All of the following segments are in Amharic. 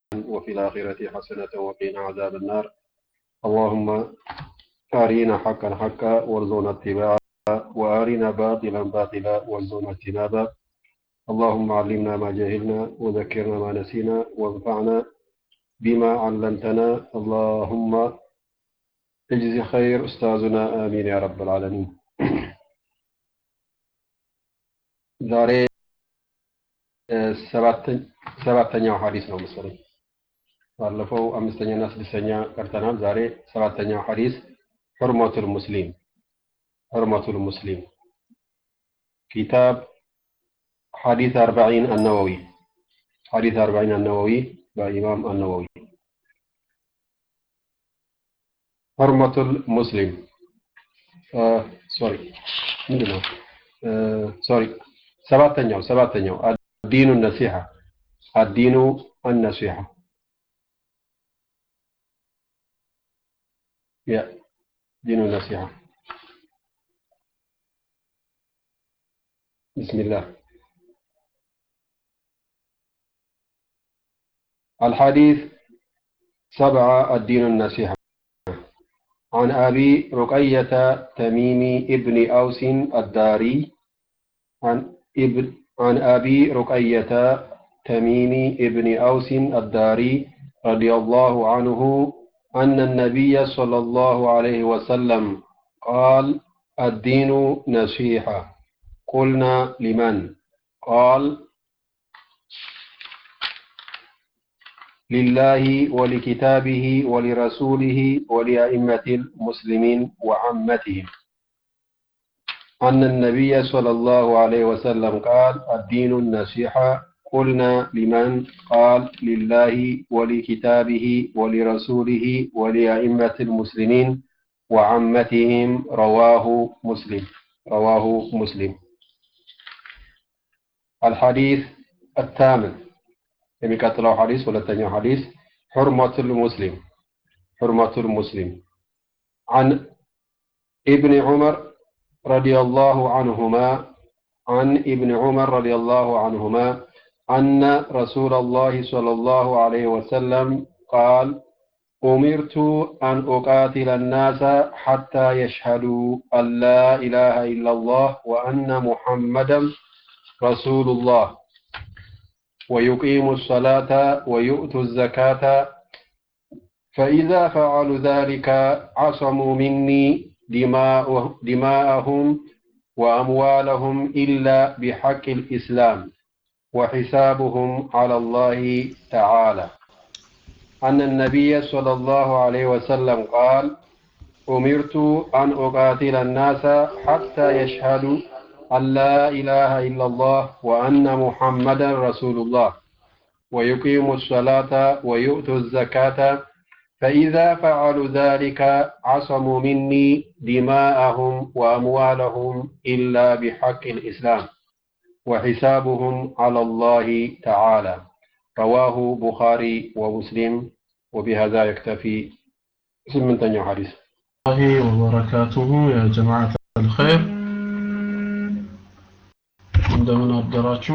وفي الآخرة حسنة وقنا عذاب النار اللهم أرينا حقا حقا وارزقنا اتباعه وأرنا باطلا باطلا وارزقنا اجتنابه اللهم علمنا ما جهلنا وذكرنا ما نسينا وانفعنا بما علمتنا اللهم اجزي خير أستاذنا آمين يا رب العالمين ዛሬ ሰባተኛው ሐዲስ ነው መሰለኝ። ባለፈው አምስተኛና ስድስተኛ ቀርተናል። ዛሬ ሰባተኛው ሐዲስ ሑርመቱል ሙስሊም ሑርመቱል ሙስሊም ኪታብ ሐዲስ አርባዒን አነወዊ ሐዲስ አርባዒን አነወዊ በኢማም አነወዊ ሑርመቱል ሙስሊም ሶሪ ምንድን ነው ሶሪ ሰባተኛው ሰባተኛው አዲኑ ነሲሐ አዲኑ አነሲሐ ያ ዲኑ ነሲሐ بسم الله الحديث سبعة الدين النصيحة عن أبي رقية تميم ابن أوس الداري عن ابن عن أبي رقية تميم ابن أوس الداري رضي الله عنه أن النبي صلى الله عليه وسلم قال الدين نصيحة قلنا لمن قال لله ولكتابه ولرسوله ولأئمة المسلمين وعامتهم أن النبي صلى الله عليه وسلم قال الدين النصيحة قلنا لمن قال لله ولكتابه ولرسوله ولأئمة المسلمين وعامتهم رواه مسلم رواه مسلم الحديث الثامن የሚቀጥለው ሐዲስ ሁለተኛው ሐዲስ ሑርመቱል ሙስሊም ሑርመቱል ሙስሊም عن ابن عمر رضي الله عنهما عن ابن عمر رضي الله عنهما أن رسول الله صلى الله عليه وسلم قال أمرت أن أقاتل الناس حتى يشهدوا أن لا إله إلا الله وأن محمدا رسول الله ويقيموا الصلاة ويؤتوا الزكاة فإذا فعلوا ذلك عصموا مني دماءهم وأموالهم إلا بحق الإسلام وحسابهم على الله تعالى أن النبي صلى الله عليه وسلم قال أمرت أن أقاتل الناس حتى يشهدوا أن لا إله إلا الله وأن محمدا رسول الله ويقيموا الصلاة ويؤتوا الزكاة فإذا فعلوا ذلك عصموا مني دماءهم وأموالهم إلا بحق الإسلام وحسابهم على الله تعالى رواه بخاري ومسلم وبهذا يكتفي سمنتنيو حديث الله وبركاته يا جماعة الخير እንደምን አደራችሁ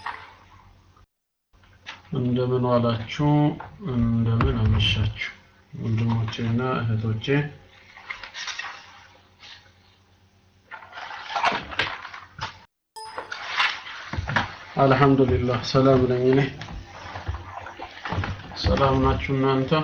እንደምን ዋላችሁ እንደምን አመሻችሁ ወንድሞቼና እህቶቼ አልহামዱሊላህ ሰላም ነኝ እኔ ሰላም ናችሁ እናንተ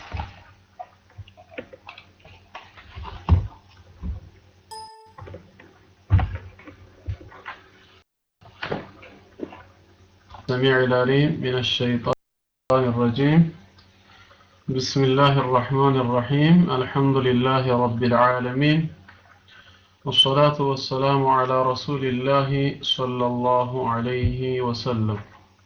السميع العليم من الشيطان الرجيم بسم الله الرحمن الرحيم الحمد لله رب العالمين والصلاة والسلام على رسول الله صلى الله عليه وسلم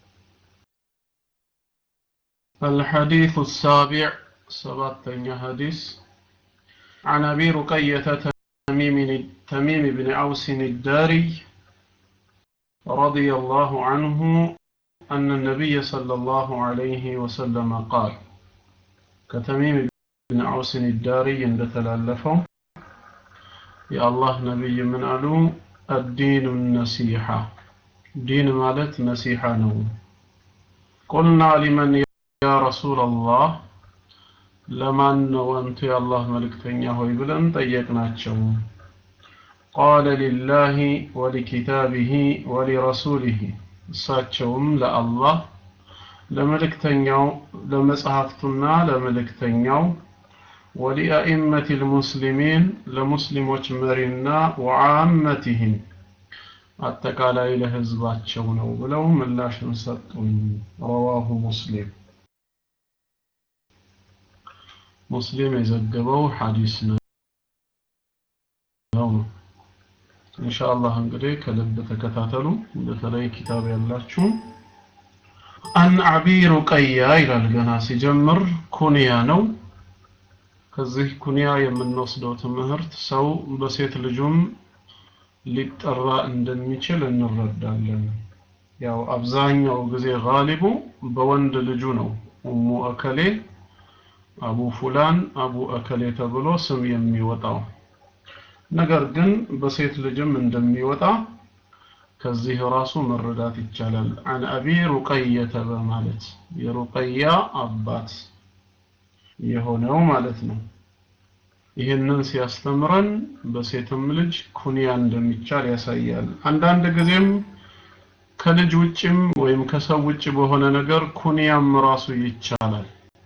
الحديث السابع سبعة حديث عن أبي رقية تميم, تميم بن أوس الداري رضي الله عنه أن النبي صلى الله عليه وسلم قال كتميم بن عوس الداري عند تلالفه يا الله نبي من ألو الدين النصيحة دين مالت نصيحة نو قلنا لمن ያ ረሱላላህ ለማን ነው አንቱ የአላህ መልእክተኛ ሆይ ብለን ጠየቅናቸው ቃለ ሊላሂ ወሊኪታቢሂ ወሊረሱሊሂ እሳቸውም ለአላህ ለመልእክተኛው ለመጽሐፍቱና ለመልእክተኛው ወሊአኢመት ልሙስሊሚን ለሙስሊሞች መሪና ወዓመቲህም አጠቃላይ ለህዝባቸው ነው ብለው ምላሽን ሰጡኝ ረዋሁ ሙስሊም ሙስሊም የዘገበው ሐዲስ ነው ኢንሻአላህ እንግዲህ ከልብ ተከታተሉ በተለይ ኪታብ ያላችሁ አን አቢ ሩቀያ ይላል ገና ሲጀምር ኩንያ ነው ከዚህ ኩንያ የምንወስደው ትምህርት ሰው በሴት ልጁም ሊጠራ እንደሚችል እንረዳለን ያው አብዛኛው ጊዜ ጋሊቡ በወንድ ልጁ ነው ኡሙ እከሌ አቡ ፉላን አቡ እከሌ ተብሎ ስም የሚወጣው ነገር ግን በሴት ልጅም እንደሚወጣ ከዚህ ራሱ መረዳት ይቻላል አን አቢ ሩቀየተ በማለት የሩቀያ አባት የሆነው ማለት ነው ይህንን ሲያስተምረን በሴትም ልጅ ኩንያ እንደሚቻል ያሳያል አንዳንድ ጊዜም ከልጅ ውጭም ወይም ከሰው ውጭ በሆነ ነገር ኩንያም ራሱ ይቻላል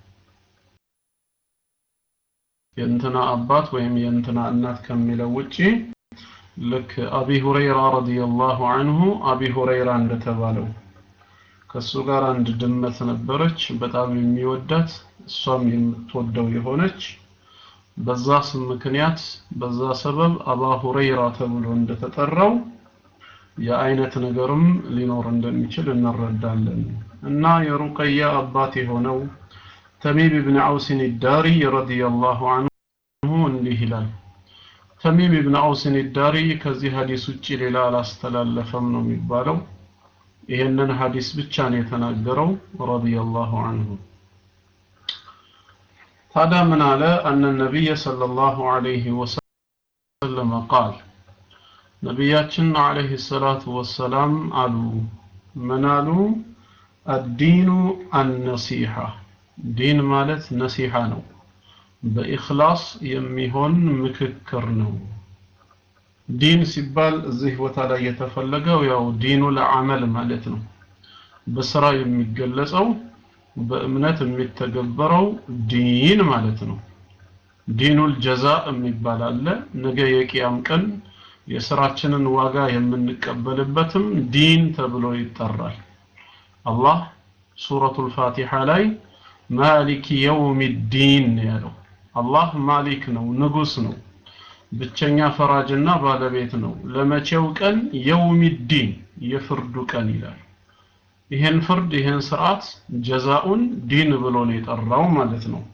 የእንትና አባት ወይም የእንትና እናት ከሚለው ውጪ ልክ አቢ ሁረይራ ረዲየላሁ አንሁ አቢ ሁረይራ እንደተባለው ከሱ ጋር አንድ ድመት ነበረች በጣም የሚወዳት እሷም የምትወደው የሆነች በዛ ስም ምክንያት በዛ ሰበብ አባ ሁረይራ ተብሎ እንደተጠራው የአይነት ነገርም ሊኖር እንደሚችል እንረዳለን እና የሩቀያ አባት የሆነው ተሚም ብን አውስን ዳሪ ረዲየላሁ አንሁ እንዲህ ይላል ተሚም ብን አውስን ዳሪ ከዚህ ሀዲስ ውጭ ሌላ አላስተላለፈም ነው የሚባለው ይህንን ሀዲስ ብቻ ነው የተናገረው ረዲየላሁ አንሁ ታዲያ ምን አለ አነ ነቢይ ሰለላሁ ዐለይሂ ወሰለም ቃል ነቢያችን ዐለይሂ ሰላቱ ወሰላም አሉ ምን አሉ አዲኑ አነሲሐ ዲን ማለት ነሲሐ ነው በኢኽላስ የሚሆን ምክክር ነው ዲን ሲባል እዚህ ቦታ ላይ የተፈለገው ያው ዲኑ ለዓመል ማለት ነው በስራ የሚገለጸው በእምነት የሚተገበረው ዲን ማለት ነው ዲኑል ጀዛ የሚባል አለ ነገ የቂያም ቀን የስራችንን ዋጋ የምንቀበልበትም ዲን ተብሎ ይጠራል አላህ ሱረቱል ፋቲሃ ላይ ማሊክ የውም ዲን ያለው አላህ ማሊክ ነው ንጉስ ነው ብቸኛ ፈራጅና ባለቤት ነው ለመቼው ቀን የውም ዲን የፍርዱ ቀን ይላል ይሄን ፍርድ ይሄን ስርዓት ጀዛኡን ዲን ብሎ ነው የጠራው ማለት ነው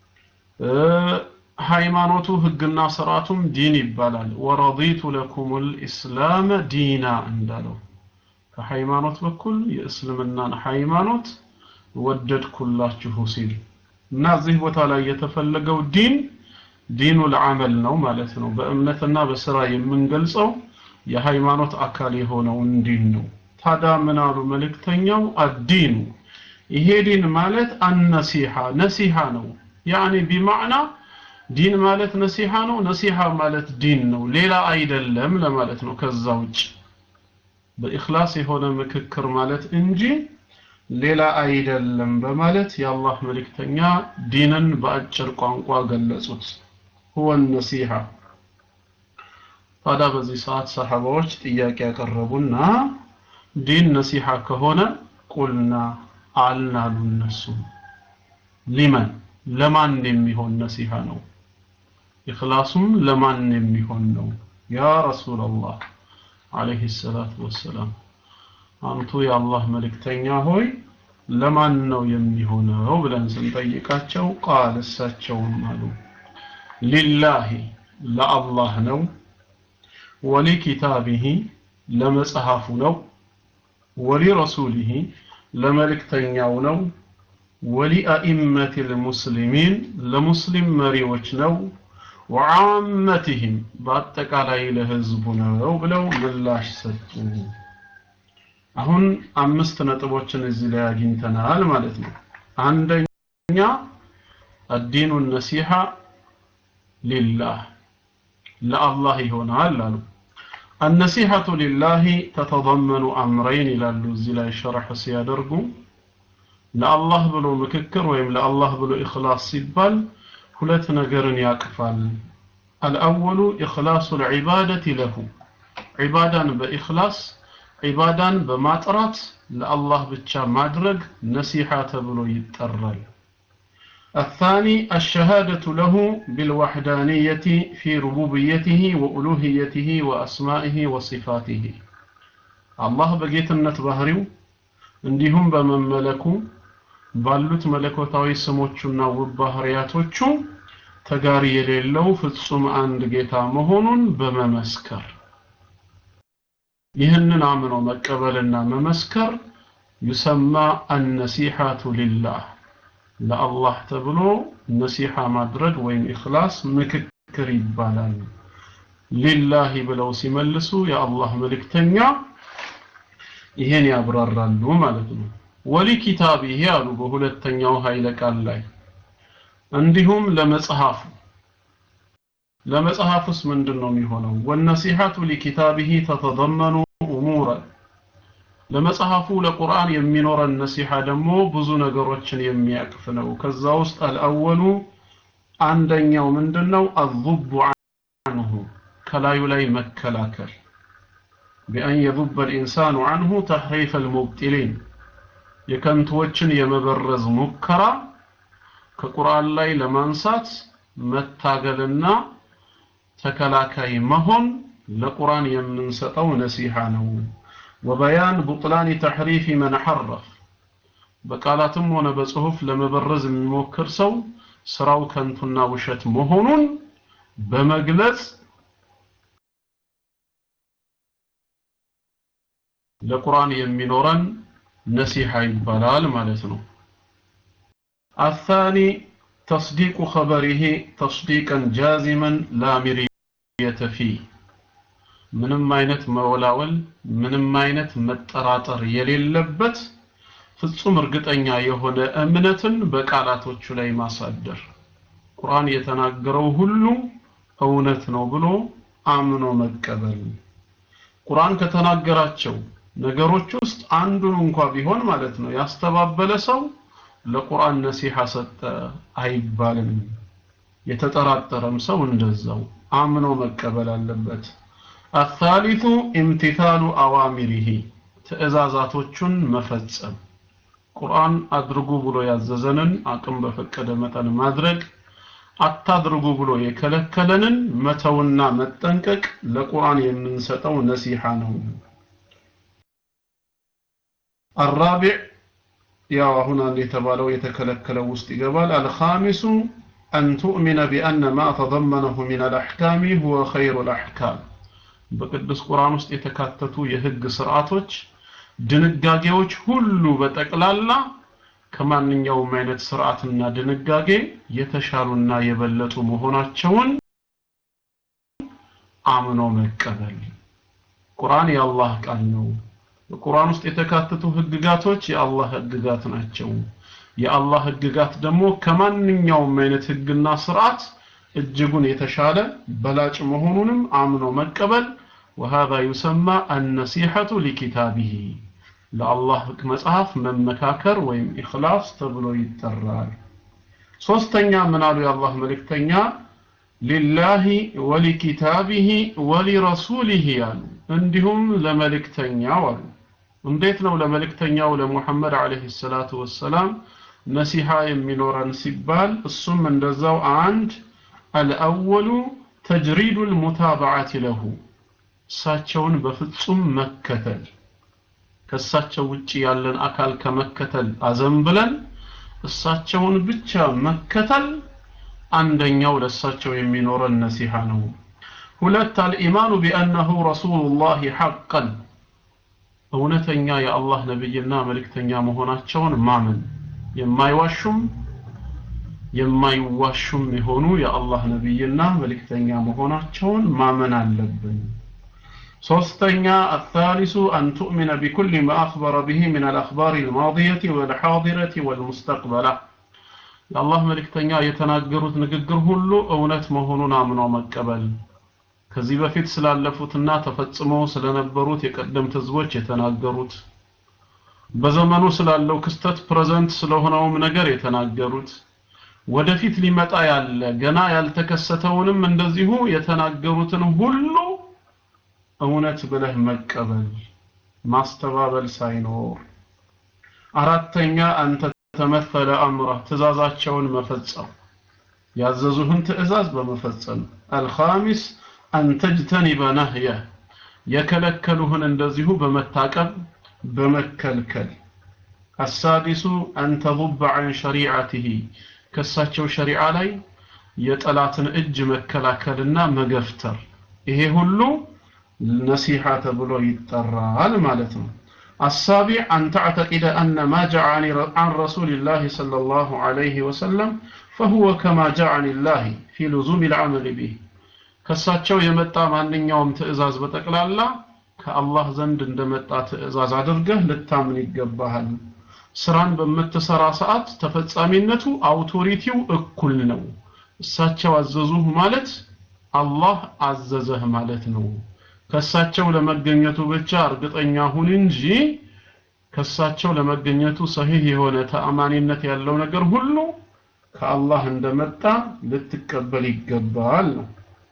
ሃይማኖቱ ህግና ስርዓቱም ዲን ይባላል ወረዲቱ ለኩሙል ኢስላም ዲና እንዳለው ከሃይማኖት በኩል የእስልምናን ሃይማኖት ወደድኩላችሁ ሲል እና እዚህ ቦታ ላይ የተፈለገው ዲን ዲኑ ለዓመል ነው ማለት ነው በእምነትና በስራ የምንገልጸው የሃይማኖት አካል የሆነውን ዲን ነው ታዲያ ምን አሉ መልእክተኛው አዲኑ ይሄ ዲን ማለት አነሲሃ ነሲሃ ነው ያኒ ቢማዕና ዲን ማለት ነሲሃ ነው ነሲሃ ማለት ዲን ነው ሌላ አይደለም ለማለት ነው ከዛ ውጭ በኢኽላስ የሆነ ምክክር ማለት እንጂ ሌላ አይደለም በማለት የአላህ መልእክተኛ ዲንን በአጭር ቋንቋ ገለጹት ሁወ ነሲሃ ታዲያ በዚህ ሰዓት ሰሐባዎች ጥያቄ ያቀረቡና ዲን ነሲሃ ከሆነ ቁልና አልናሉ እነሱ ሊመን ለማን የሚሆን ነሲሃ ነው ኢኽላሱም ለማን የሚሆን ነው ያ ረሱላላህ አለይሂ ሰላቱ ወሰላም አንቱ የአላህ መልእክተኛ ሆይ ለማን ነው የሚሆነው ብለን ስንጠይቃቸው ቃል እሳቸውም አሉ ሊላሂ ለአላህ ነው ወሊኪታቢሂ ለመጽሐፉ ነው ወሊረሱሊሂ ለመልእክተኛው ነው ወሊአኢመት ልሙስሊሚን ለሙስሊም መሪዎች ነው ወዓመትህም በአጠቃላይ ለህዝቡ ነው ብለው ምላሽ ሰጡ አሁን አምስት ነጥቦችን እዚህ ላይ አግኝተናል ማለት ነው አንደኛ አዲኑ ነሲሐ ሊላህ ለአላህ ይሆናል አሉ النصيحة لله تتضمن أمرين ይላሉ እዚህ ላይ ሸርሕ ሲያደርጉ ለአላህ ብሎ ምክክር ወይም ለአላህ ብሎ ኢኽላስ ሲባል ሁለት ነገርን ያቅፋል الأول إخلاص العبادة له عبادان بإخلاص عبادان بماطرات لله ብቻ ማድረግ ነሲሐ ተብሎ ይጠራል الثاني الشهادة له بالوحدانية في ربوبيته وألوهيته وأسمائه وصفاته الله بقيتنت ባህሪው እንዲሁም በመመለኩ ባሉት መለኮታዊ ስሞቹና ውብ ባህሪያቶቹ ተጋሪ የሌለው ፍጹም አንድ ጌታ መሆኑን በመመስከር ይህንን አምኖ መቀበልና መመስከር ዩሰማ አነሲሐቱ ሊላህ ለአላህ ተብሎ ነሲሐ ማድረግ ወይም ኢኽላስ ምክክር ይባላል ሊላሂ ብለው ሲመልሱ የአላህ መልእክተኛ ይሄን ያብራራሉ ማለት ነው ወሊ ኪታቢሂ አሉ በሁለተኛው ኃይለ ቃል ላይ እንዲሁም ለመጽሐፉ ለመጽሐፉስ ምንድን ነው የሚሆነው ወነሲሐቱ ሊኪታቢሂ ተተضመኑ እሙረ ለመጽሐፉ ለቁርአን የሚኖረን ነሲሐ ደግሞ ብዙ ነገሮችን የሚያቅፍ ነው ከዛ ውስጥ አልአወሉ አንደኛው ምንድነው አዙቡ አንሁ ከላዩ ላይ መከላከል بأن يذب الإنسان عنه تحريف المبتلين የከንቱዎችን የመበረዝ ሙከራ ከቁርአን ላይ ለማንሳት መታገልና ተከላካይ መሆን ለቁርአን የምንሰጠው ነሲሐ ነው ወበያን ቡጥላን ተሕሪፍ መን ሐረፍ በቃላትም ሆነ በጽሁፍ ለመበረዝ የሚሞክር ሰው ስራው ከንቱና ውሸት መሆኑን በመግለጽ ለቁርአን የሚኖረን ነሲሐ ይባላል ማለት ነው الثاني تصديق خبره تصديقا جازما لا مرية فيه ምንም አይነት መወላወል ምንም አይነት መጠራጠር የሌለበት ፍጹም እርግጠኛ የሆነ እምነትን በቃላቶቹ ላይ ማሳደር ቁርአን የተናገረው ሁሉ እውነት ነው ብሎ አምኖ መቀበል ቁርአን ከተናገራቸው ነገሮች ውስጥ አንዱን እንኳ ቢሆን ማለት ነው ያስተባበለ ሰው ለቁርአን ነሲሐ ሰጠ አይባልም የተጠራጠረም ሰው እንደዛው አምኖ መቀበል አለበት الثالث امتثال أوامره ትእዛዛቶቹን መፈጸም ቁርአን አድርጉ ብሎ ያዘዘንን አቅም በፈቀደ መጠን ማድረግ አታድርጉ ብሎ የከለከለንን መተውና መጠንቀቅ ለቁርአን የምንሰጠው ነሲሐ ነው الرابع ያው አሁን አንድ የተባለው የተከለከለው ውስጥ ይገባል الخامس أن تؤمن بأن ما تضمنه من الأحكام هو خير الأحكام በቅዱስ ቁርአን ውስጥ የተካተቱ የህግ ስርዓቶች ድንጋጌዎች ሁሉ በጠቅላላ ከማንኛውም አይነት ስርዓትና ድንጋጌ የተሻሉና የበለጡ መሆናቸውን አምኖ መቀበል ቁርአን የአላህ ቃል ነው በቁርአን ውስጥ የተካተቱ ህግጋቶች የአላህ ህግጋት ናቸው የአላህ ህግጋት ደግሞ ከማንኛውም አይነት ህግና ስርዓት እጅጉን የተሻለ በላጭ መሆኑንም አምኖ መቀበል وهذا يسمى النصيحة لكتابه ለአላህ መጽሐፍ መመካከር ወይም ኢኽላስ ተብሎ ይጠራል ሶስተኛ ምን አሉ የአላህ መልእክተኛ ሊላሂ ወሊኪታቢሂ ወሊረሱሊሂ አሉ እንዲሁም ለመልእክተኛው አሉ እንዴት ነው ለመልእክተኛው ለሙሐመድ አለይሂ ሰላቱ ወሰላም ነሲሃ የሚኖረን ሲባል እሱም እንደዛው አንድ አልአወሉ ተጅሪዱ ልሙታበዓት ለሁ እሳቸውን በፍጹም መከተል ከእሳቸው ውጭ ያለን አካል ከመከተል አዘንብለን እሳቸውን ብቻ መከተል አንደኛው ለእሳቸው የሚኖረን ነሲሃ ነው ሁለት አልኢማኑ ቢአነሁ ረሱሉላህ ሐቀን እውነተኛ የአላህ ነብይና መልእክተኛ መሆናቸውን ማመን የማይዋሹም የማይዋሹም የሆኑ የአላህ ነብይና መልእክተኛ መሆናቸውን ማመን አለብን ሶስተኛ الثالث أن تؤمن بكل ما أخبر به من الأخبار الماضية والحاضرة والمستقبلة የአላህ መልእክተኛ የተናገሩት ንግግር ሁሉ እውነት መሆኑን አምኖ መቀበል ከዚህ በፊት ስላለፉትና ተፈጽመው ስለነበሩት የቀደምት ህዝቦች የተናገሩት በዘመኑ ስላለው ክስተት ፕሬዘንት ስለሆነውም ነገር የተናገሩት ወደፊት ሊመጣ ያለ ገና ያልተከሰተውንም እንደዚሁ የተናገሩትን ሁሉ እውነት ብለህ መቀበል ማስተባበል ሳይኖር አራተኛ አንተ ተመፈለ አምረህ ትእዛዛቸውን መፈጸም ያዘዙህን ትእዛዝ በመፈጸም አልኻሚስ አን ተጅተኒበ ነህየ የከለከሉህን እንደዚሁ በመታቀብ በመከልከል አሳዲሱ አን ተضب عن ሸሪዓትህ ከሳቸው ሸሪዓ ላይ የጠላትን እጅ መከላከልና መገፍተር ይሄ ሁሉ ነሲሐ ተብሎ ይጠራል ማለት ነው السابع أن تعتقد أن ما جاء عن رسول الله صلى الله عليه وسلم فهو كما جاء عن الله في لزوم العمل به ከሳቸው የመጣ ማንኛውም ትእዛዝ በጠቅላላ ከአላህ ዘንድ እንደመጣ ትእዛዝ አድርገህ ልታምን ይገባሃል ስራን በምትሰራ ሰዓት ተፈጻሚነቱ አውቶሪቲው እኩል ነው እሳቸው አዘዙህ ማለት አላህ አዘዘህ ማለት ነው ከሳቸው ለመገኘቱ ብቻ እርግጠኛ ሁን እንጂ ከሳቸው ለመገኘቱ ሰሂህ የሆነ ተአማኒነት ያለው ነገር ሁሉ ከአላህ እንደመጣ ልትቀበል ይገባል ነው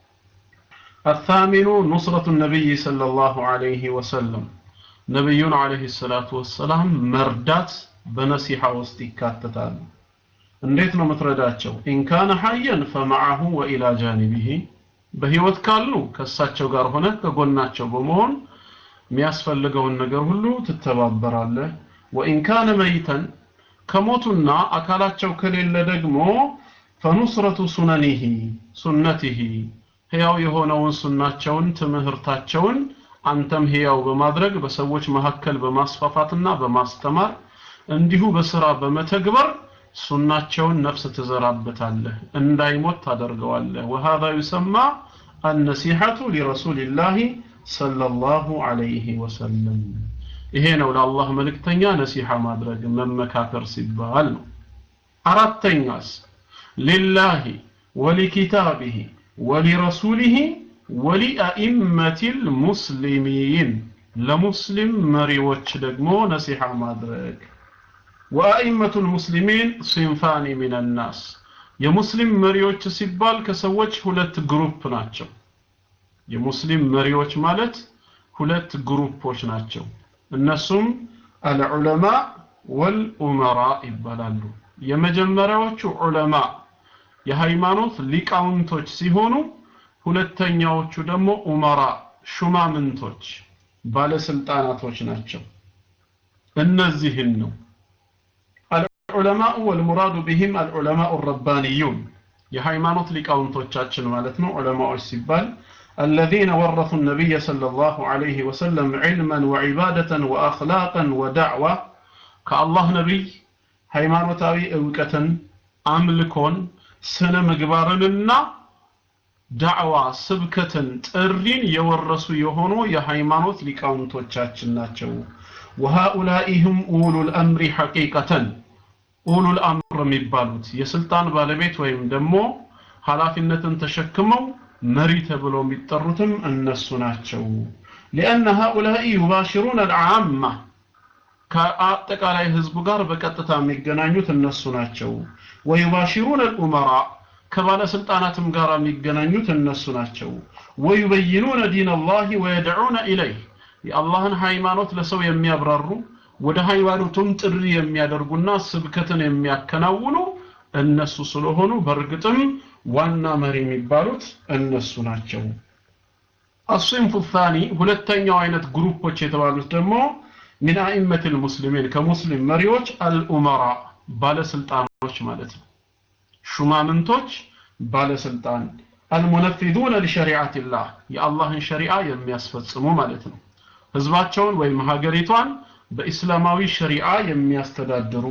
الثامن نصرة النبي صلى الله عليه وسلم نبي عليه الصلاة والسلام مردات بنصيحة واستكاتتال እንዴት ነው የምትረዳቸው ኢንካነ ሐየን ፈመዐሁ ወኢላ ጃኒቢሂ በህይወት ካሉ ከእሳቸው ጋር ሆነ ከጎናቸው በመሆን የሚያስፈልገውን ነገር ሁሉ ትተባበራለህ ወኢን ካነ መይተን ከሞቱና አካላቸው ከሌለ ደግሞ ፈኑስረቱ ሱነኒሂ ሱነቲሂ ህያው የሆነውን ሱናቸውን ትምህርታቸውን አንተም ህያው በማድረግ በሰዎች መካከል በማስፋፋትና በማስተማር እንዲሁ በስራ በመተግበር ሱናቸውን ነፍስ ትዘራበታለህ እንዳይሞት ታደርገዋለህ وهذا يسمى النصيحة لرسول الله صلى الله عليه وسلم ይሄ ነው ለአላህ መልእክተኛ ነሲሐ ማድረግ መመካከር ሲባል ነው አራተኛስ ሊላሂ ወሊኪታቢሂ ወሊረሱሊሂ ወሊአኢመቲ ልሙስሊሚን ለሙስሊም መሪዎች ደግሞ ነሲሐ ማድረግ ወአኢመቱ ልሙስሊሚን ሲንፋኒ ሚን ናስ የሙስሊም መሪዎች ሲባል ከሰዎች ሁለት ግሩፕ ናቸው የሙስሊም መሪዎች ማለት ሁለት ግሩፖች ናቸው እነሱም አልዑለማ ወልኡመራ ይባላሉ የመጀመሪያዎቹ ዑለማ የሃይማኖት ሊቃውንቶች ሲሆኑ ሁለተኛዎቹ ደግሞ ኡመራ ሹማምንቶች ባለስልጣናቶች ናቸው እነዚህን ነው العلماء والمراد بهم العلماء الربانيون የሃይማኖት ሊቃውንቶቻችን ማለት ነው ዑለማዎች ሲባል الذين ورثوا النبي صلى الله عليه وسلم علما وعبادة وأخلاقا ودعوة كالله نبي ሃይማኖታዊ እውቀትን አምልኮን ስነ ምግባርንና ዳዕዋ ስብከትን ጥሪን የወረሱ የሆኑ የሃይማኖት ሊቃውንቶቻችን ናቸው وهؤلاء هم أولو الأمر حقيقة ኡሉል አምር የሚባሉት የስልጣን ባለቤት ወይም ደግሞ ኃላፊነትን ተሸክመው መሪ ተብለው የሚጠሩትም እነሱ ናቸው لأن هؤلاء يباشرون العامة ከአጠቃላይ ህዝቡ ጋር በቀጥታ የሚገናኙት እነሱ ናቸው ويباشرون الأمراء ከባለስልጣናትም ጋር የሚገናኙት እነሱ ናቸው ويبينون دين الله ويدعون إليه የአላህን ሃይማኖት ለሰው የሚያብራሩ ወደ ሃይማኖቱም ጥሪ የሚያደርጉና ስብከትን የሚያከናውኑ እነሱ ስለሆኑ በእርግጥም ዋና መሪ የሚባሉት እነሱ ናቸው አስንፉ ታኒ ሁለተኛው አይነት ግሩፖች የተባሉት ደግሞ ሚን አኢመት ልሙስሊሚን ከሙስሊም መሪዎች አልኡመራ ባለስልጣኖች ማለት ነው ሹማምንቶች ባለስልጣን አልሙነፊዙነ ሊሸሪዓትላህ የአላህን ሸሪዓ የሚያስፈጽሙ ማለት ነው ህዝባቸውን ወይም ሀገሪቷን በኢስላማዊ ሸሪዓ የሚያስተዳድሩ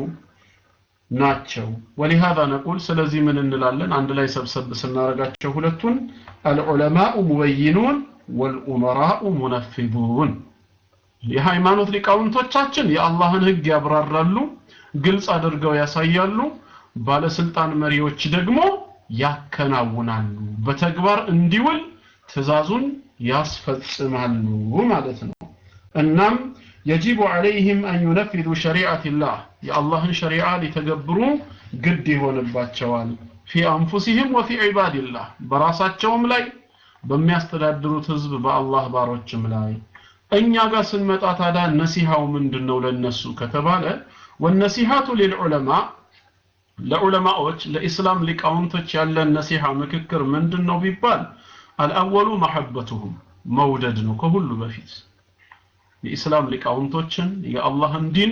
ናቸው ወሊሃذا ነቁል ስለዚህ ምን እንላለን አንድ ላይ ሰብሰብ ስናረጋቸው ሁለቱን አልዑለማኡ ሙበይኑን ወልኡመራኡ ሙነፊዱን የሃይማኖት ሊቃውንቶቻችን የአላህን ህግ ያብራራሉ ግልጽ አድርገው ያሳያሉ ባለስልጣን መሪዎች ደግሞ ያከናውናሉ በተግባር እንዲውል ትእዛዙን ያስፈጽማሉ ማለት ነው እናም የጂቡ ዐለይህም አን ዩነፊዱ ሸሪዓትላህ የአላህን ሸሪዓ ሊተገብሩ ግድ ይሆንባቸዋል ፊ አንፉሲህም ወፊ ዒባድላህ በራሳቸውም ላይ በሚያስተዳድሩት ህዝብ በአላህ ባሮችም ላይ እኛ ጋር ስንመጣ ታዲያ ነሲሃው ምንድን ነው ለነሱ ከተባለ ወነሲሃቱ ሊልዑለማ ለዑለማዎች ለኢስላም ሊቃውንቶች ያለን ነሲሃ ምክክር ምንድን ነው ቢባል አልአወሉ መሐበቱሁም መውደድ ነው ከሁሉ በፊት የኢስላም ሊቃውንቶችን የአላህን ዲን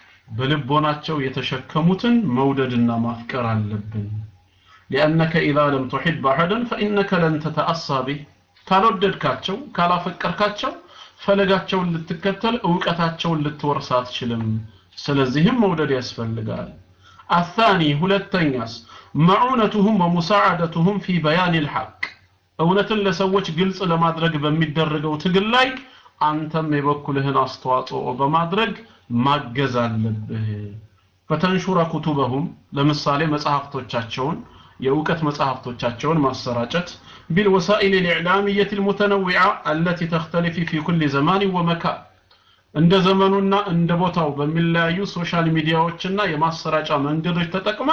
በልቦናቸው የተሸከሙትን መውደድና ማፍቀር አለብን لأنك إذا لم تحب أحدا فإنك لن تتأسى به ካልወደድካቸው ካላፈቀርካቸው ፈለጋቸውን ልትከተል እውቀታቸውን ልትወርስ አትችልም ስለዚህም መውደድ ያስፈልጋል አታኒ ሁለተኛስ መዑነቱሁም ወሙሳዓደቱሁም ፊ በያን ልሐቅ እውነትን ለሰዎች ግልጽ ለማድረግ በሚደረገው ትግል ላይ አንተም የበኩልህን አስተዋጽኦ በማድረግ ማገዝ አለብህ ፈተንሹረ ኩቱበሁም ለምሳሌ መጽሐፍቶቻቸውን የእውቀት መጽሐፍቶቻቸውን ማሰራጨት ቢልወሳኢል ልዕላምየት ልሙተነዊዓ አለቲ ተክተሊፊ ፊ ኩል ዘማን ወመካን እንደ ዘመኑና እንደ ቦታው በሚለያዩ ሶሻል ሚዲያዎችና የማሰራጫ መንገዶች ተጠቅማ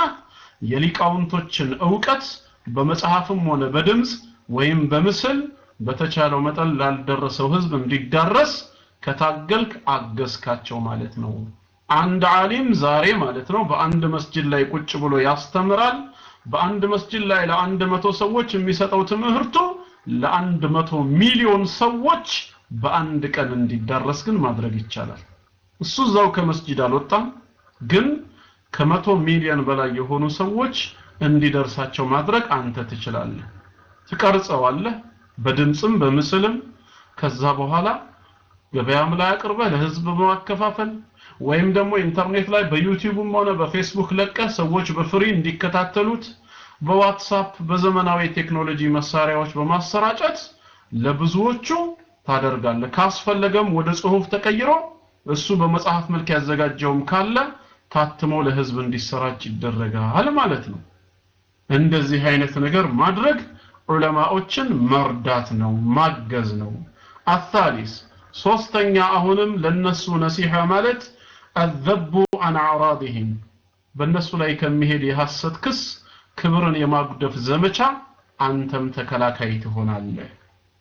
የሊቃውንቶችን እውቀት በመጽሐፍም ሆነ በድምፅ ወይም በምስል በተቻለው መጠን ላልደረሰው ህዝብ እንዲዳረስ ከታገልክ አገዝካቸው ማለት ነው አንድ ዓሊም ዛሬ ማለት ነው በአንድ መስጅድ ላይ ቁጭ ብሎ ያስተምራል በአንድ መስጅድ ላይ ለአንድ መቶ ሰዎች የሚሰጠው ትምህርቱ ለአንድ መቶ ሚሊዮን ሰዎች በአንድ ቀን እንዲዳረስ ግን ማድረግ ይቻላል እሱ እዛው ከመስጂድ አልወጣም ግን ከመቶ ሚሊዮን በላይ የሆኑ ሰዎች እንዲደርሳቸው ማድረግ አንተ ትችላለህ ትቀርጸዋለህ በድምፅም በምስልም ከዛ በኋላ ገበያም ላይ አቅርበህ ለህዝብ በማከፋፈል ወይም ደግሞ ኢንተርኔት ላይ በዩቲዩብም ሆነ በፌስቡክ ለቀህ ሰዎች በፍሪ እንዲከታተሉት በዋትሳፕ በዘመናዊ ቴክኖሎጂ መሳሪያዎች በማሰራጨት ለብዙዎቹ ታደርጋለህ ካስፈለገም ወደ ጽሁፍ ተቀይሮ እሱ በመጽሐፍ መልክ ያዘጋጀውም ካለ ታትሞ ለህዝብ እንዲሰራጭ ይደረጋል ማለት ነው እንደዚህ አይነት ነገር ማድረግ ዑለማዎችን መርዳት ነው ማገዝ ነው አታሊስ ሶስተኛ አሁንም ለነሱ ነሲሐ ማለት አዘቡ አን አዕራድህም በእነሱ ላይ ከሚሄድ የሐሰት ክስ ክብርን የማጉደፍ ዘመቻ አንተም ተከላካይ ትሆናለህ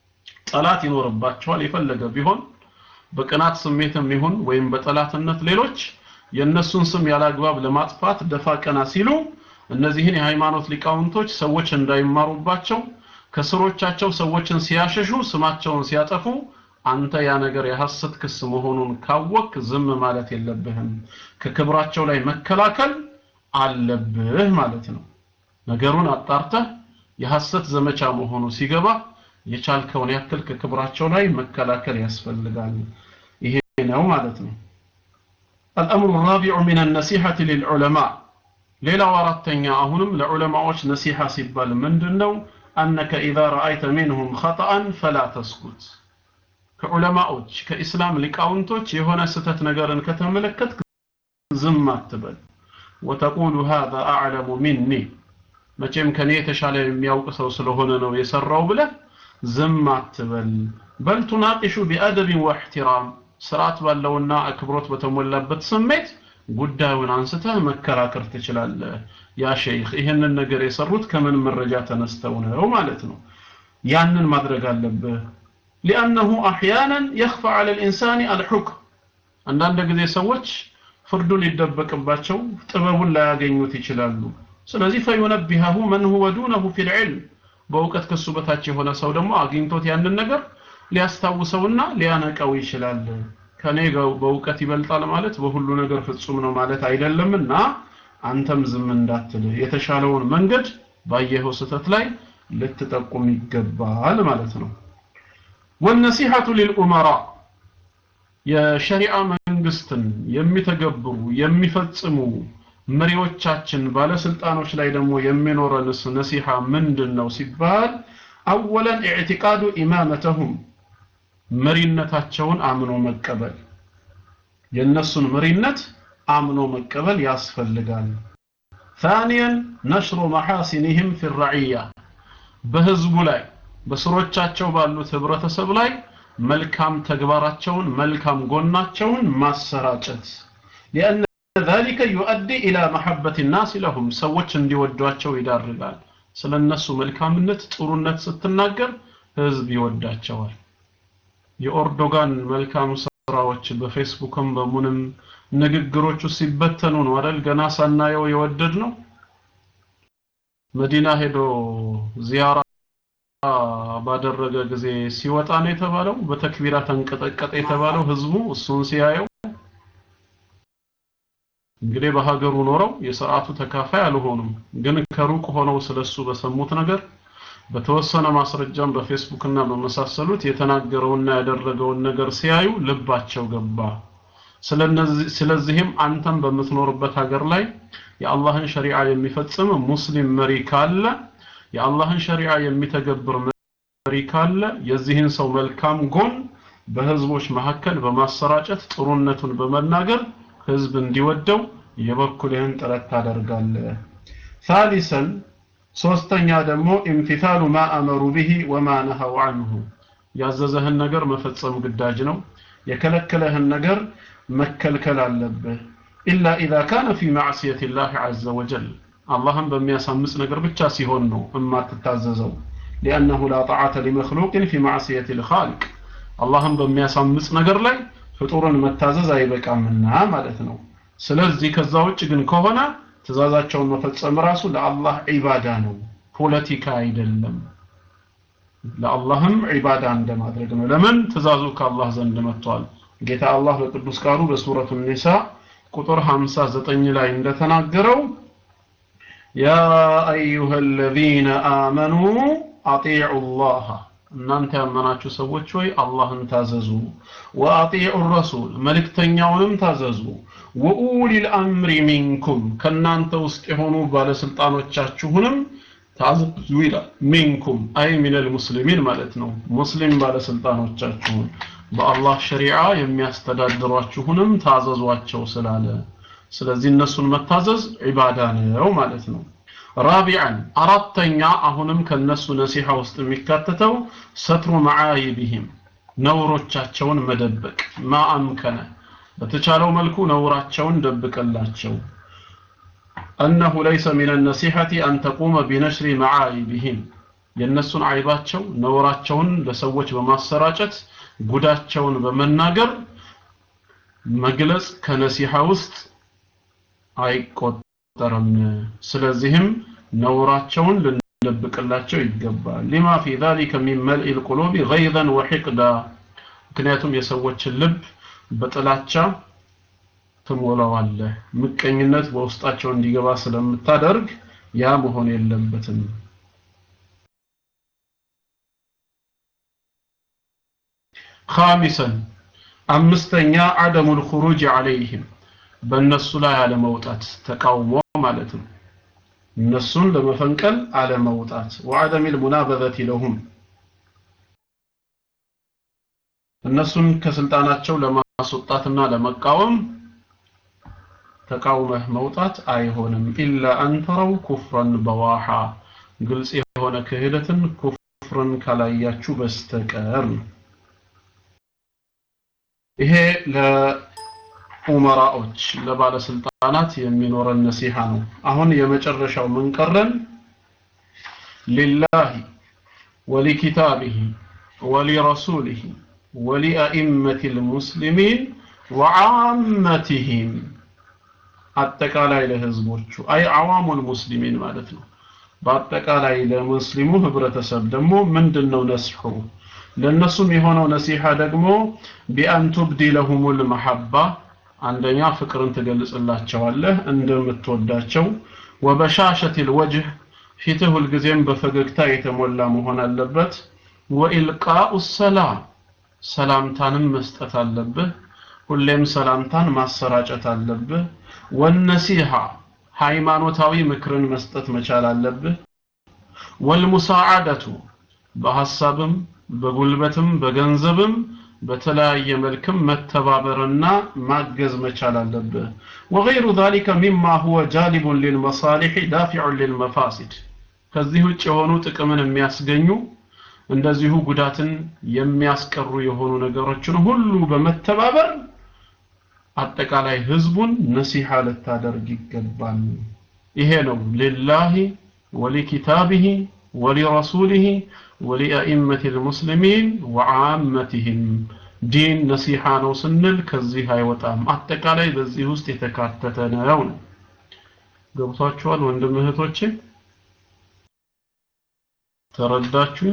ጠላት ይኖርባቸዋል የፈለገ ቢሆን በቅናት ስሜትም ይሁን ወይም በጠላትነት ሌሎች የእነሱን ስም ያላግባብ ለማጥፋት ደፋ ቀና ሲሉ እነዚህን የሃይማኖት ሊቃውንቶች ሰዎች እንዳይማሩባቸው ከስሮቻቸው ሰዎችን ሲያሸሹ ስማቸውን ሲያጠፉ አንተ ያ ነገር የሐሰት ክስ መሆኑን ካወቅ ዝም ማለት የለብህም ከክብራቸው ላይ መከላከል አለብህ ማለት ነው ነገሩን አጣርተህ የሐሰት ዘመቻ መሆኑ ሲገባ የቻልከውን ያክል ከክብራቸው ላይ መከላከል ያስፈልጋል ይሄ ነው ማለት ነው الأمر الرابع من النصيحة للعلماء ሌላው አራተኛ አሁንም ለዑለማዎች ነሲሐ ሲባል ምንድነው أنك إذا رأيت منهم خطأ فلا تسكت ከዑለማዎች ከኢስላም ሊቃውንቶች የሆነ ስተት ነገርን ከተመለከት ዝም አትበል ወተቁሉ هذا أعلم مني መቼም ከኔ የተሻለ የሚያውቅ ሰው ስለሆነ ነው የሰራው ብለህ ዝም አትበል በል ቱናቂሹ ቢአደብን ወእሕትራም ስርዓት ባለውና አክብሮት በተሞላበት ስሜት ጉዳዩን አንስተህ መከራከር ትችላለህ ያ ሸይኽ ይህንን ነገር የሰሩት ከምን መረጃ ተነስተው ነው ማለት ነው ያንን ማድረግ አለብህ ሊአነሁ አሕያናን የኽፋ ዐለ ልኢንሳን አልሑክም አንዳንድ ጊዜ ሰዎች ፍርዱ ሊደበቅባቸው ጥበቡን ላያገኙት ይችላሉ ስለዚህ ፈዩነቢሃሁ መን ሁወ ዱነሁ ፊ ልዕልም በእውቀት ከሱ በታች የሆነ ሰው ደግሞ አግኝቶት ያንን ነገር ሊያስታውሰውና ሊያነቀው ይችላል ከኔ በእውቀት ይበልጣል ማለት በሁሉ ነገር ፍጹም ነው ማለት አይደለምና አንተም ዝም እንዳትል የተሻለውን መንገድ ባየኸው ስተት ላይ ልትጠቁም ይገባል ማለት ነው ወነሲሐቱ ሊልኡመራ የሸሪዓ መንግስትን የሚተገብሩ የሚፈጽሙ መሪዎቻችን ባለስልጣኖች ላይ ደግሞ የሚኖረንስ ነሲሐ ምንድን ነው ሲባል አወለን ኢዕቲቃዱ ኢማመተሁም መሪነታቸውን አምኖ መቀበል የእነሱን መሪነት አምኖ መቀበል ያስፈልጋል ثانيا نشر محاسنهم في الرعية በህዝቡ ላይ በስሮቻቸው ባሉት ህብረተሰብ ላይ መልካም ተግባራቸውን መልካም ጎናቸውን ማሰራጨት لأن ذلك يؤدي إلى محبة الناس لهم ሰዎች እንዲወዷቸው ይዳርጋል ስለ እነሱ መልካምነት ጥሩነት ስትናገር ህዝብ ይወዳቸዋል የኦርዶጋን መልካም ስራዎች በፌስቡክም በሙንም ንግግሮቹ ሲበተኑ ነው አይደል ገና ሳናየው የወደድ ነው መዲና ሄዶ ዚያራ ባደረገ ጊዜ ሲወጣ ነው የተባለው በተክቢራ ተንቀጠቀጠ የተባለው ህዝቡ እሱን ሲያየው እንግዲህ በሀገሩ ኖረው የስርዓቱ ተካፋይ አልሆኑም ግን ከሩቅ ሆነው ስለሱ በሰሙት ነገር በተወሰነ ማስረጃም በፌስቡክ እና በመሳሰሉት የተናገረውና ያደረገውን ነገር ሲያዩ ልባቸው ገባ ስለዚህም አንተም በምትኖርበት ሀገር ላይ የአላህን ሸሪዓ የሚፈጽም ሙስሊም መሪ ካለ የአላህን ሸሪዓ የሚተገብር መሪ ካለ የዚህን ሰው መልካም ጎን በህዝቦች መካከል በማሰራጨት ጥሩነቱን በመናገር ህዝብ እንዲወደው የበኩልህን ጥረት ታደርጋለህ ثالثا ሶስተኛ ደግሞ ኢምቲታሉ ማ አመሩ ቢሂ ወማ ነሀው አንሁ ያዘዘህን ነገር መፈጸም ግዳጅ ነው የከለከለህን ነገር መከልከል አለብህ ኢላ ኢዛ ካነ ፊ ማዕስየት ላህ ዐዘ ወጀል አላህን በሚያሳምጽ ነገር ብቻ ሲሆን ነው እማትታዘዘው ሊአነሁ ላ ጣዓተ ሊመክሉቅን ፊ ማዕስየት ልኻልቅ አላህን በሚያሳምጽ ነገር ላይ ፍጡርን መታዘዝ አይበቃምና ማለት ነው ስለዚህ ከዛ ውጭ ግን ከሆነ ትእዛዛቸውን መፈጸም ራሱ ለአላህ ዒባዳ ነው ፖለቲካ አይደለም ለአላህም ዒባዳ እንደማድረግ ነው ለምን ትእዛዙ ከአላህ ዘንድ መጥቷል ጌታ አላህ በቅዱስ ቃሉ በሱረቱ ኒሳ ቁጥር 59 ላይ እንደተናገረው ያ አዩሃ አለዚነ አመኑ አጢዑ ላህ እናንተ ያመናችሁ ሰዎች ሆይ አላህን ታዘዙ ወአጢዑ ረሱል መልእክተኛውንም ታዘዙ ወኡሊል አምሪ ሚንኩም ከእናንተ ውስጥ የሆኑ ባለስልጣኖቻችሁንም ታዘዙ ይላል ሚንኩም አይ ሚነል ሙስሊሚን ማለት ነው ሙስሊም ባለስልጣኖቻችሁን በአላህ ሸሪዓ የሚያስተዳድሯችሁንም ታዘዟቸው ስላለ ስለዚህ እነሱን መታዘዝ ዒባዳ ነው ማለት ነው ራቢዓን አራተኛ አሁንም ከነሱ ነሲሐ ውስጥ የሚካተተው ሰትሩ መዓይቢህም ነውሮቻቸውን መደበቅ ማአምከነ በተቻለው መልኩ ነውራቸውን ደብቅላቸው أنه ليس من النصيحة أن تقوم بنشر معايبهم የነሱን አይባቸው ነውራቸውን ለሰዎች በማሰራጨት ጉዳቸውን በመናገር መግለጽ ከነሲሐ ውስጥ አይቆጠርም ስለዚህም ነውራቸውን ልንደብቅላቸው ይገባል ሊማ ፊ ذلك من ملء القلوب غيظا وحقدا ምክንያቱም የሰዎችን ልብ በጥላቻ ትሞላዋለህ ምቀኝነት በውስጣቸው እንዲገባ ስለምታደርግ ያ መሆን የለበትም خامسا አምስተኛ عدم الخروج عليهم በእነሱ ላይ አለመውጣት ተቃውሞ ማለት ነው እነሱን ለመፈንቀል አለመውጣት وعدم المنابذة لهم እነሱን ከስልጣናቸው ለማስወጣትና ለመቃወም ተቃውመህ መውጣት አይሆንም ኢላ አንተረው ኩፍረን በዋሃ ግልጽ የሆነ ክህደትን ኩፍርን ካላያችሁ በስተቀር ነው ይሄ ለኡመራዎች ለባለስልጣናት የሚኖረን ነሲሃ ነው አሁን የመጨረሻው ምን ቀረን ሊላሂ ወሊኪታቢሂ ወሊረሱሊሂ ወሊአኢመቲ ልሙስሊሚን ወዓመቲሂም አጠቃላይ ለህዝቦቹ አይ አዋሙል ሙስሊሚን ማለት ነው በአጠቃላይ ለሙስሊሙ ህብረተሰብ ደግሞ ምንድነው ነስሑ ለነሱም የሆነው ነሲሃ ደግሞ ቢአን ቱብዲ ለሁሙል መሐባ አንደኛ ፍቅርን ትገልጽላቸዋለህ እንደምትወዳቸው ወበሻሸት ልወጅህ ፊትህ ሁልጊዜም በፈገግታ የተሞላ መሆን አለበት ወኢልቃኡ ሰላም ሰላምታንም መስጠት አለብህ ሁሌም ሰላምታን ማሰራጨት አለብህ ወነሲሃ ሃይማኖታዊ ምክርን መስጠት መቻል አለብህ ወልሙሳዓደቱ በሐሳብም በጉልበትም በገንዘብም በተለያየ መልክም መተባበርና ማገዝ መቻል አለብህ وغير ذلك مما هو جالب للمصالح دافع للمفاسد ከዚህ ውጭ የሆኑ ጥቅምን የሚያስገኙ እንደዚሁ ጉዳትን የሚያስቀሩ የሆኑ ነገሮችን ሁሉ በመተባበር አጠቃላይ ህዝቡን ነሲሃ ልታደርግ ይገባል ይሄ ነው ሊላሂ ወሊኪታቢሂ ወሊረሱሊሂ ወሊአኢመት ልሙስሊሚን ወዓመትህም ዲን ነሲሃ ነው ስንል ከዚህ አይወጣም አጠቃላይ በዚህ ውስጥ የተካተተ ነው ነው ገብቷችኋል ወንድም እህቶቼ ተረዳችሁ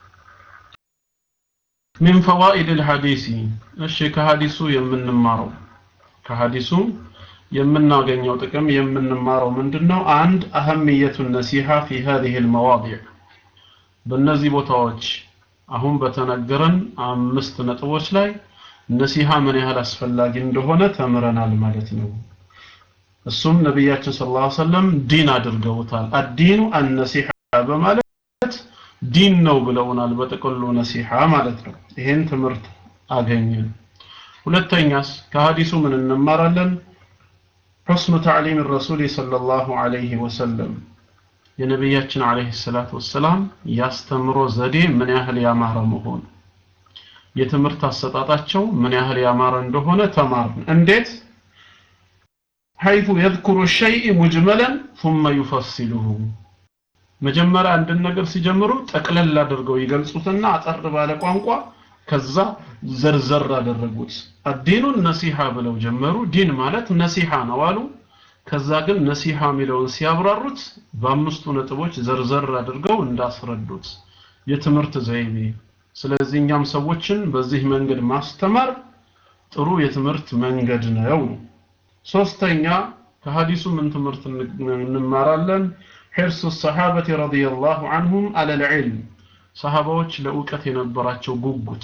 من فوائد الحديث እሺ ከሐዲሱ የምንማረው ከሐዲሱ የምናገኘው ጥቅም የምንማረው ምንድነው አንድ አህምየቱ ነሲሃ في هذه المواضع በእነዚህ ቦታዎች አሁን በተነገረን አምስት ነጥቦች ላይ ነሲሃ ምን ያህል አስፈላጊ እንደሆነ ተምረናል ማለት ነው እሱም ነቢያችን ስለ ላ ሰለም ዲን አድርገውታል አዲኑ አነሲሐ በማለት ዲን ነው ብለውናል በጥቅሉ ነሲሐ ማለት ነው ይሄን ትምህርት አገኘን ሁለተኛስ ከሀዲሱ ምን እንማራለን حسن تعليم الرسول صلى الله عليه وسلم የነቢያችን አለይሂ ሰላቱ ወሰላም ያስተምሮ ዘዴ ምን ያህል ያማረ መሆን የትምህርት አሰጣጣቸው ምን ያህል ያማረ እንደሆነ ተማርን እንዴት حيث يذكر الشيء مجملا ثم يفصله መጀመሪያ አንድን ነገር ሲጀምሩ ጠቅለል አድርገው ይገልጹትና አጠር ባለ ቋንቋ ከዛ ዘርዘር አደረጉት አዲኑን ነሲሃ ብለው ጀመሩ ዲን ማለት ነሲሃ ነው አሉ ከዛ ግን ነሲሃ የሚለውን ሲያብራሩት በአምስቱ ነጥቦች ዘርዘር አድርገው እንዳስረዱት የትምህርት ዘይቤ ስለዚህ እኛም ሰዎችን በዚህ መንገድ ማስተማር ጥሩ የትምህርት መንገድ ነው ሶስተኛ ከሀዲሱ ምን ትምህርት እንማራለን حرص الصحابة رضي الله عنهم على العلم ሰሃባዎች ለእውቀት የነበራቸው ጉጉት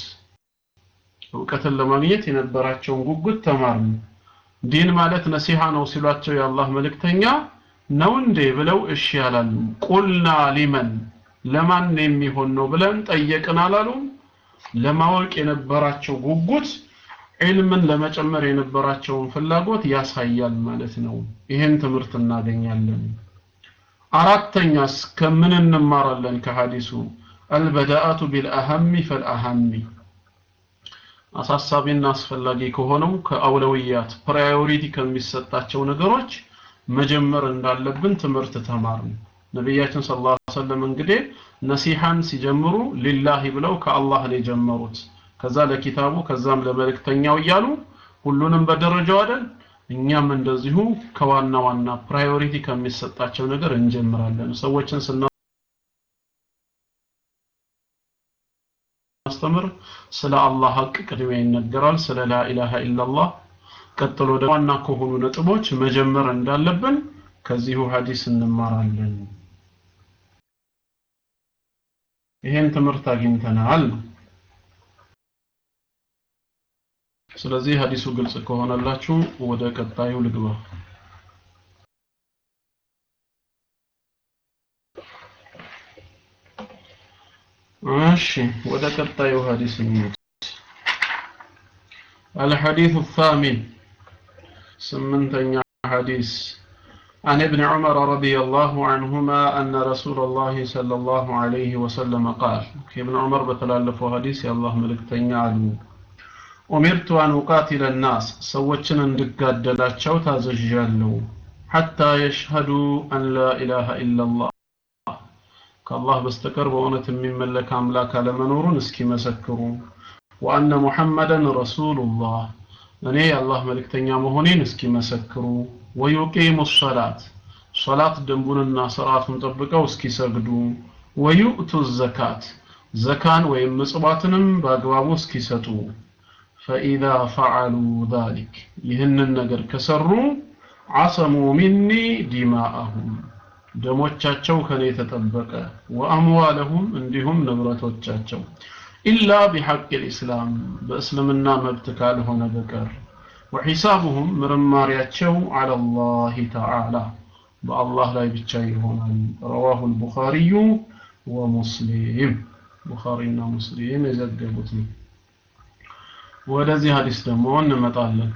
እውቀትን ለማግኘት የነበራቸውን ጉጉት ተማርን ዲን ማለት ነሲሃ ነው ሲሏቸው የአላህ መልእክተኛ ነው እንዴ ብለው እሺ ያላሉ ቁልና ሊመን ለማን የሚሆን ነው ብለን ጠየቅን አላሉ ለማወቅ የነበራቸው ጉጉት ዒልምን ለመጨመር የነበራቸውን ፍላጎት ያሳያል ማለት ነው ይሄን ትምህርት እናገኛለን አራተኛስ ከምን እንማራለን ከሐዲሱ አልበዳአቱ ቢልአሀሚ ፈልአሀሚ አሳሳቢና አስፈላጊ ከሆነው ከአውለውያት ፕራዮሪቲ ከሚሰጣቸው ነገሮች መጀመር እንዳለብን ትምህርት ተማርን ነቢያችን ስለ ላ ሰለም እንግዲህ ነሲሐን ሲጀምሩ ሊላሂ ብለው ከአላህ ነው የጀመሩት ከዛ ለኪታቡ ከዛም ለመልእክተኛው እያሉ ሁሉንም በደረጃው አይደል እኛም እንደዚሁ ከዋና ዋና ፕራዮሪቲ ከሚሰጣቸው ነገር እንጀምራለን ሰዎችን ስናስተምር ስለ አላህ ሀቅ ቅድሚያ ይነገራል ስለ ላኢላሃ ኢላላህ ቀጥሎ ደግሞ ዋና ከሆኑ ነጥቦች መጀመር እንዳለብን ከዚሁ ሀዲስ እንማራለን ይሄን ትምህርት አግኝተናል ስለዚህ ሀዲሱ ግልጽ ከሆነላችሁ ወደ ቀጣዩ ልግባ እሺ ወደ ቀጣዩ ሀዲስ እንሂድ الحديث الثامن سمنتኛ حديث عن ابن عمر رضي الله عنهما أن رسول الله صلى الله عليه وسلم قال ابن عمر بتلالف حديث يا الله ملك تنعلم ኡሚርቱ አን ኡቃቲለ ናስ ሰዎችን እንድጋደላቸው ታዘዣለሁ ሐታ የሽሀዱ አን ላ ኢላሃ ኢላላህ ከአላህ በስተቀር በእውነት የሚመለክ አምላክ አለመኖሩን እስኪመሰክሩ ወአነ ሙሐመደን ረሱሉላህ እኔ የአላህ መልእክተኛ መሆኔን እስኪመሰክሩ ወዩቂሙ ሰላት ሶላት ደንቡንና ስርዓቱን ጠብቀው እስኪሰግዱ ወዩእቱ ዘካት ዘካን ወይም ምጽዋትንም በአግባቡ እስኪሰጡ ፈኢዛ ፈዓሉ ዛሊክ ይህንን ነገር ከሰሩ አሰሙ ሚኒ ዲማአሁም ደሞቻቸው ከኔ ተጠበቀ ወአምዋለሁም እንዲሁም ንብረቶቻቸው ኢላ ቢሐቅ ልእስላም በእስልምና መብት ካልሆነ በቀር ወሒሳቡሁም ምርማሪያቸው አላ ላህ ተዓላ በአላህ ላይ ብቻ ይሆናል ረዋሁ ልቡኻሪዩ ወሙስሊም ቡኻሪና ሙስሊም የዘገቡት ነው። ወደዚህ ሀዲስ ደግሞ እንመጣለን።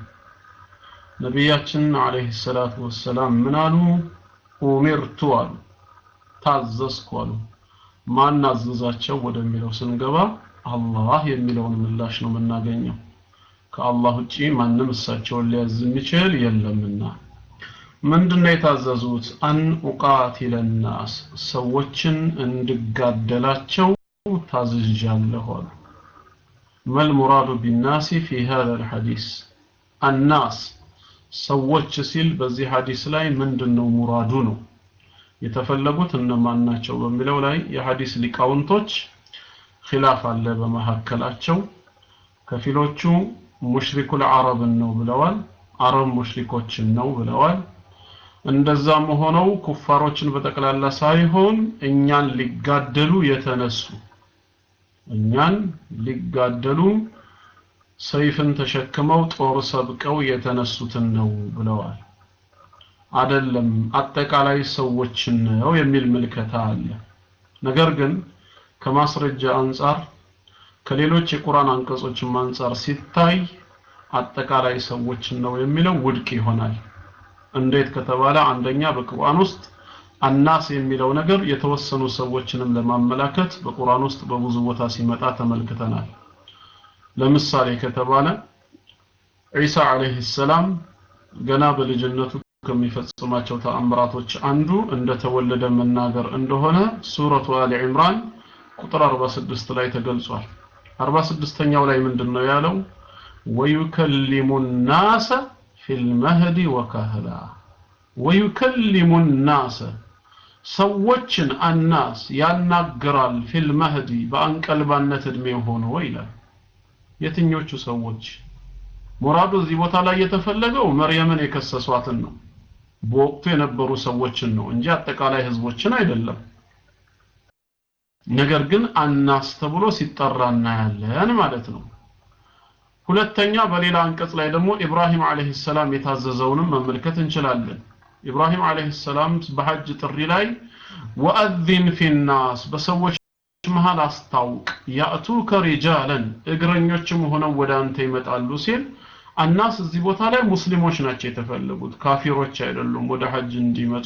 ነቢያችን አለይሂ ሰላቱ ወሰላም ምን አሉ? ኡሚርቱ አሉ፣ ታዘዝኩ አሉ። ማን አዘዛቸው ወደሚለው ስንገባ አላህ የሚለውን ምላሽ ነው የምናገኘው። ከአላህ ውጪ ማንም እሳቸውን ሊያዝ የሚችል የለምና። ምንድነው የታዘዙት? አን ኡቃቲለ ናስ ሰዎችን እንድጋደላቸው ታዝዣለሁ አሉ። መል ሙራዱ ቢናሲ ፊ ሀዛ ልሐዲስ አናስ ሰዎች ሲል በዚህ ሐዲስ ላይ ምንድነው ሙራዱ ነው የተፈለጉት እነማን ናቸው በሚለው ላይ የሐዲስ ሊቃውንቶች ኺላፍ አለ በመካከላቸው ከፊሎቹ ሙሽሪኩል አረብን ነው ብለዋል አረብ ሙሽሪኮችን ነው ብለዋል እንደዛም ሆነው ኩፋሮችን በጠቅላላ ሳይሆን እኛን ሊጋደሉ የተነሱ እኛን ሊጋደሉ ሰይፍን ተሸክመው ጦር ሰብቀው የተነሱትን ነው ብለዋል አደለም አጠቃላይ ሰዎችን ነው የሚል ምልከታ አለ ነገር ግን ከማስረጃ አንጻር ከሌሎች የቁርአን አንቀጾችም አንጻር ሲታይ አጠቃላይ ሰዎችን ነው የሚለው ውድቅ ይሆናል እንዴት ከተባለ አንደኛ በቁርአን ውስጥ አናስ የሚለው ነገር የተወሰኑ ሰዎችንም ለማመላከት በቁርአን ውስጥ በብዙ ቦታ ሲመጣ ተመልክተናል ለምሳሌ ከተባለ ዒሳ አለይሂ ሰላም ገና በልጅነቱ ከሚፈጽማቸው ተአምራቶች አንዱ እንደተወለደ መናገር እንደሆነ ሱረቱ አሊ ዒምራን ቁጥር 46 ላይ ተገልጿል 46ኛው ላይ ምንድነው ያለው ወዩከሊሙ ናሰ ፊል መህዲ ወካህላ ወዩከሊሙ ናሰ ሰዎችን አናስ ያናግራል ፊል መህዲ በአንቀልባነት እድሜ ሆኖ ይላል የትኞቹ ሰዎች ሙራዱ እዚህ ቦታ ላይ የተፈለገው መርየምን የከሰሷትን ነው በወቅቱ የነበሩ ሰዎችን ነው እንጂ አጠቃላይ ህዝቦችን አይደለም ነገር ግን አናስ ተብሎ ሲጠራ እናያለን ማለት ነው ሁለተኛ በሌላ አንቀጽ ላይ ደግሞ ኢብራሂም አለይሂ ሰላም የታዘዘውንም መመልከት እንችላለን ኢብራሂም አለይሂ ሰላም በሐጅ ጥሪ ላይ ወአዚን ፊናስ በሰዎች መሃል አስታውቅ ያእቱከ ሪጃለን እግረኞችም ሆነው ወደ አንተ ይመጣሉ ሲል አናስ እዚህ ቦታ ላይ ሙስሊሞች ናቸው የተፈለጉት ካፊሮች አይደሉም ወደ ሐጅ እንዲመጡ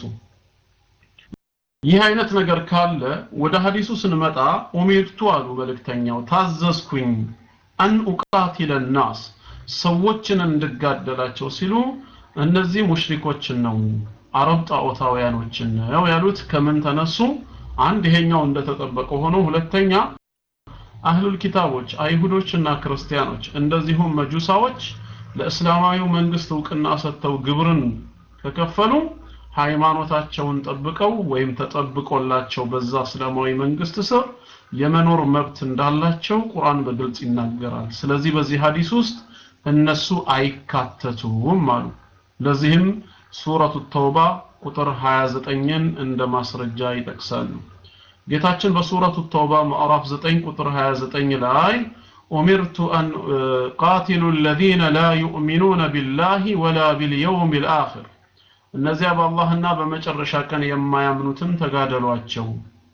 ይህ አይነት ነገር ካለ ወደ ሐዲሱ ስንመጣ ኡሚርቱ አሉ መልእክተኛው ታዘዝኩኝ አን ኡቃቲለ ናስ ሰዎችን እንድጋደላቸው ሲሉ እነዚህ ሙሽሪኮችን ነው አረብ ጣዖታውያኖችን ነው ያሉት ከምን ተነሱ አንድ ይሄኛው እንደተጠበቀ ሆኖ ሁለተኛ አህሉል ኪታቦች አይሁዶችና ክርስቲያኖች እንደዚሁም መጁሳዎች ለእስላማዊው መንግስት እውቅና ሰጥተው ግብርን ከከፈሉ ሃይማኖታቸውን ጠብቀው ወይም ተጠብቆላቸው በዛ እስላማዊ መንግስት ስር የመኖር መብት እንዳላቸው ቁርአን በግልጽ ይናገራል ስለዚህ በዚህ ሐዲስ ውስጥ እነሱ አይካተቱም አሉ ለዚህም ሱረቱ ተውባ ቁጥር 29ን እንደ ማስረጃ ይጠቅሳሉ ጌታችን በሱረቱ ተውባ ምዕራፍ 9 ቁጥር 29 ላይ ኡሚርቱ አን ቃቲሉ الذين لا يؤمنون بالله ولا باليوم الآخر እነዚያ በአላህና በመጨረሻ ቀን የማያምኑትን ተጋደሏቸው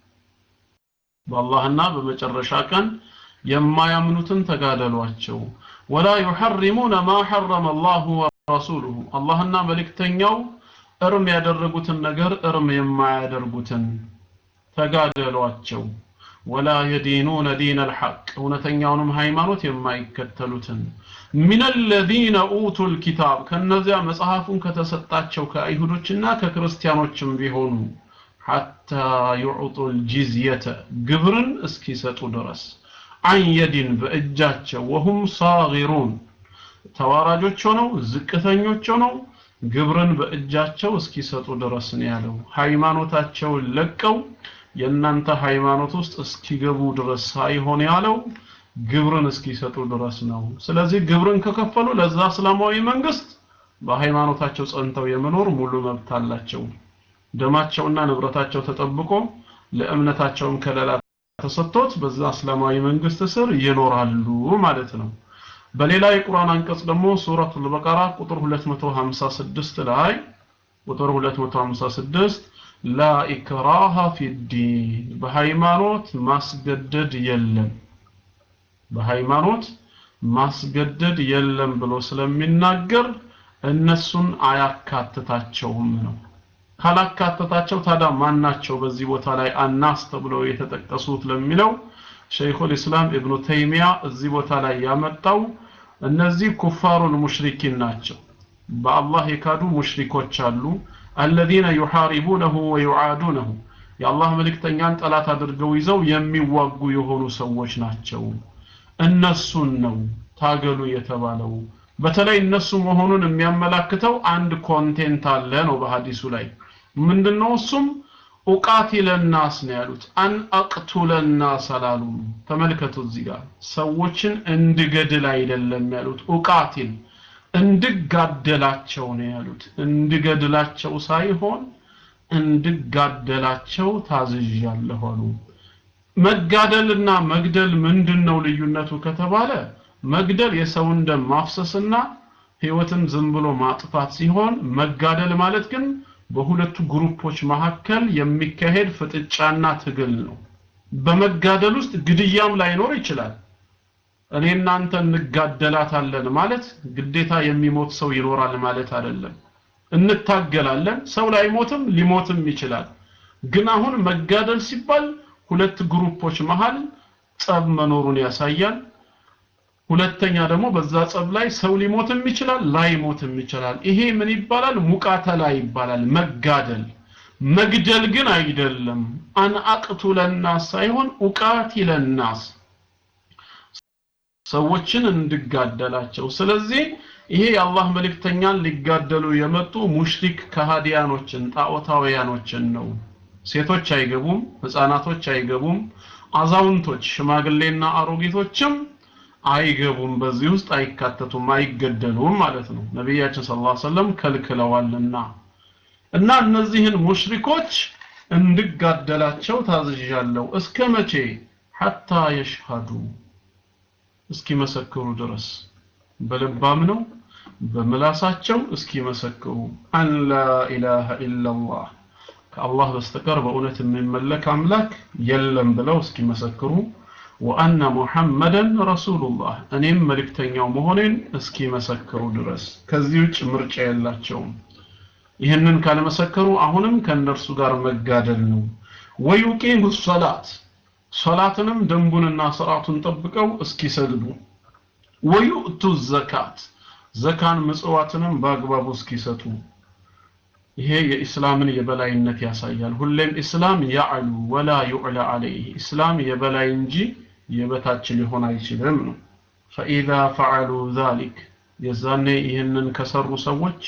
በአላህና በመጨረሻ ቀን የማያምኑትን ተጋደሏቸው ወላ يحرمون ما حرم الله ورسوله አላህና መልእክተኛው እርም ያደረጉትን ነገር እርም የማያደርጉትን ተጋደሏቸው ወላ የዲኑነ ዲን አልሐቅ እውነተኛውንም ሃይማኖት የማይከተሉትን ሚን አለዚነ ኡቱ ልኪታብ ከነዚያ መጽሐፉን ከተሰጣቸው ከአይሁዶችና ከክርስቲያኖችም ቢሆኑ ሐታ ዩዕጡ ልጂዝየተ ግብርን እስኪሰጡ ድረስ አን የዲን በእጃቸው ወሁም ሳጊሩን ተዋራጆች ሆነው ዝቅተኞች ሆነው ግብርን በእጃቸው እስኪሰጡ ድረስ ነው ያለው ሃይማኖታቸውን ለቀው የእናንተ ሃይማኖት ውስጥ እስኪገቡ ድረስ ሳይሆን ያለው ግብርን እስኪሰጡ ድረስ ነው ስለዚህ ግብርን ከከፈሉ ለዛ እስላማዊ መንግስት በሃይማኖታቸው ጸንተው የመኖር ሙሉ መብት አላቸው ደማቸውና ንብረታቸው ተጠብቆ ለእምነታቸውም ከለላ ተሰጥቶት በዛ እስላማዊ መንግስት ስር ይኖራሉ ማለት ነው በሌላ የቁርአን አንቀጽ ደግሞ ሱረቱል በቀራ ቁጥር 256 ላይ ቁጥር 256 ላ ኢክራሃ ፊዲን በሃይማኖት ማስገደድ የለም በሃይማኖት ማስገደድ የለም ብሎ ስለሚናገር እነሱን አያካትታቸውም ነው ካላካተታቸው ታዲያ ማናቸው በዚህ ቦታ ላይ አናስ ተብለው የተጠቀሱት ለሚለው ሸይኹል ኢስላም ኢብኑ ተይሚያ እዚህ ቦታ ላይ ያመጣው እነዚህ ኩፋሩል ሙሽሪኪን ናቸው በአላህ የካዱ ሙሽሪኮች አሉ አለዚነ ዩሐሪቡነሁ ወዩዓዱነሁ የአላህ መልእክተኛን ጠላት አድርገው ይዘው የሚዋጉ የሆኑ ሰዎች ናቸው እነሱን ነው ታገሉ የተባለው በተለይ እነሱ መሆኑን የሚያመላክተው አንድ ኮንቴንት አለ ነው በሐዲሱ ላይ ምንድነው እሱም ኡቃቲለ ናስ ነው ያሉት አን አቅቱለ ናስ አላሉም ተመልከቱ እዚህ ጋር ሰዎችን እንድገድል አይደለም ያሉት ኡቃቲል እንድጋደላቸው ነው ያሉት እንድገድላቸው ሳይሆን እንድጋደላቸው ታዝዣለሁ አሉ መጋደልና መግደል ምንድነው ልዩነቱ ከተባለ መግደል የሰውን ደም ማፍሰስና ህይወትን ዝም ብሎ ማጥፋት ሲሆን መጋደል ማለት ግን በሁለቱ ግሩፖች መካከል የሚካሄድ ፍጥጫና ትግል ነው በመጋደል ውስጥ ግድያም ላይኖር ይችላል እኔ እናንተ እንጋደላታለን ማለት ግዴታ የሚሞት ሰው ይኖራል ማለት አይደለም እንታገላለን ሰው ላይሞትም ሊሞትም ይችላል ግን አሁን መጋደል ሲባል ሁለት ግሩፖች መሃል ጸብ መኖሩን ያሳያል ሁለተኛ ደግሞ በዛ ጸብ ላይ ሰው ሊሞትም ይችላል ላይሞትም ይችላል ይሄ ምን ይባላል ሙቃተላ ይባላል መጋደል መግደል ግን አይደለም አን አቅቱለናስ ሳይሆን ኡቃቲለናስ ሰዎችን እንድጋደላቸው ስለዚህ ይሄ የአላህ መልእክተኛን ሊጋደሉ የመጡ ሙሽሪክ ከሃዲያኖችን ጣዖታውያኖችን ነው ሴቶች አይገቡም ህፃናቶች አይገቡም አዛውንቶች ሽማግሌና አሮጊቶችም አይገቡም በዚህ ውስጥ አይካተቱም አይገደሉም ማለት ነው ነቢያችን ስለ ላ ሰለም ከልክለዋልና እና እነዚህን ሙሽሪኮች እንድጋደላቸው ታዝዣለሁ እስከ መቼ ሐታ የሽሃዱ እስኪመሰክሩ ድረስ በልባም ነው በምላሳቸው እስኪመሰክሩ አን ላ ኢላሃ ኢላላህ ከአላህ በስተቀር በእውነት የሚመለክ አምላክ የለም ብለው እስኪመሰክሩ ወአነ ሙሐመደን ረሱሉላህ እኔም መልእክተኛው መሆኔን እስኪመሰክሩ ድረስ ከዚህ ውጭ ምርጫ የላቸውም ይህንን ካልመሰከሩ አሁንም ከእነርሱ ጋር መጋደል ነው ወዩቂሙ ሰላት ሰላትንም ደንቡንና ስርዓቱን ጠብቀው እስኪሰግዱ ወዩእቱ ዘካት ዘካን ምጽዋትንም በአግባቡ እስኪሰጡ ይሄ የኢስላምን የበላይነት ያሳያል ሁሌም ኢስላም ያዕሉ ወላ ዩዕላ አለይህ ኢስላም የበላይ እንጂ የበታች ሊሆን አይችልም ነው ፈኢዛ ፈዓሉ ዛሊክ የዛኔ ይህንን ከሰሩ ሰዎች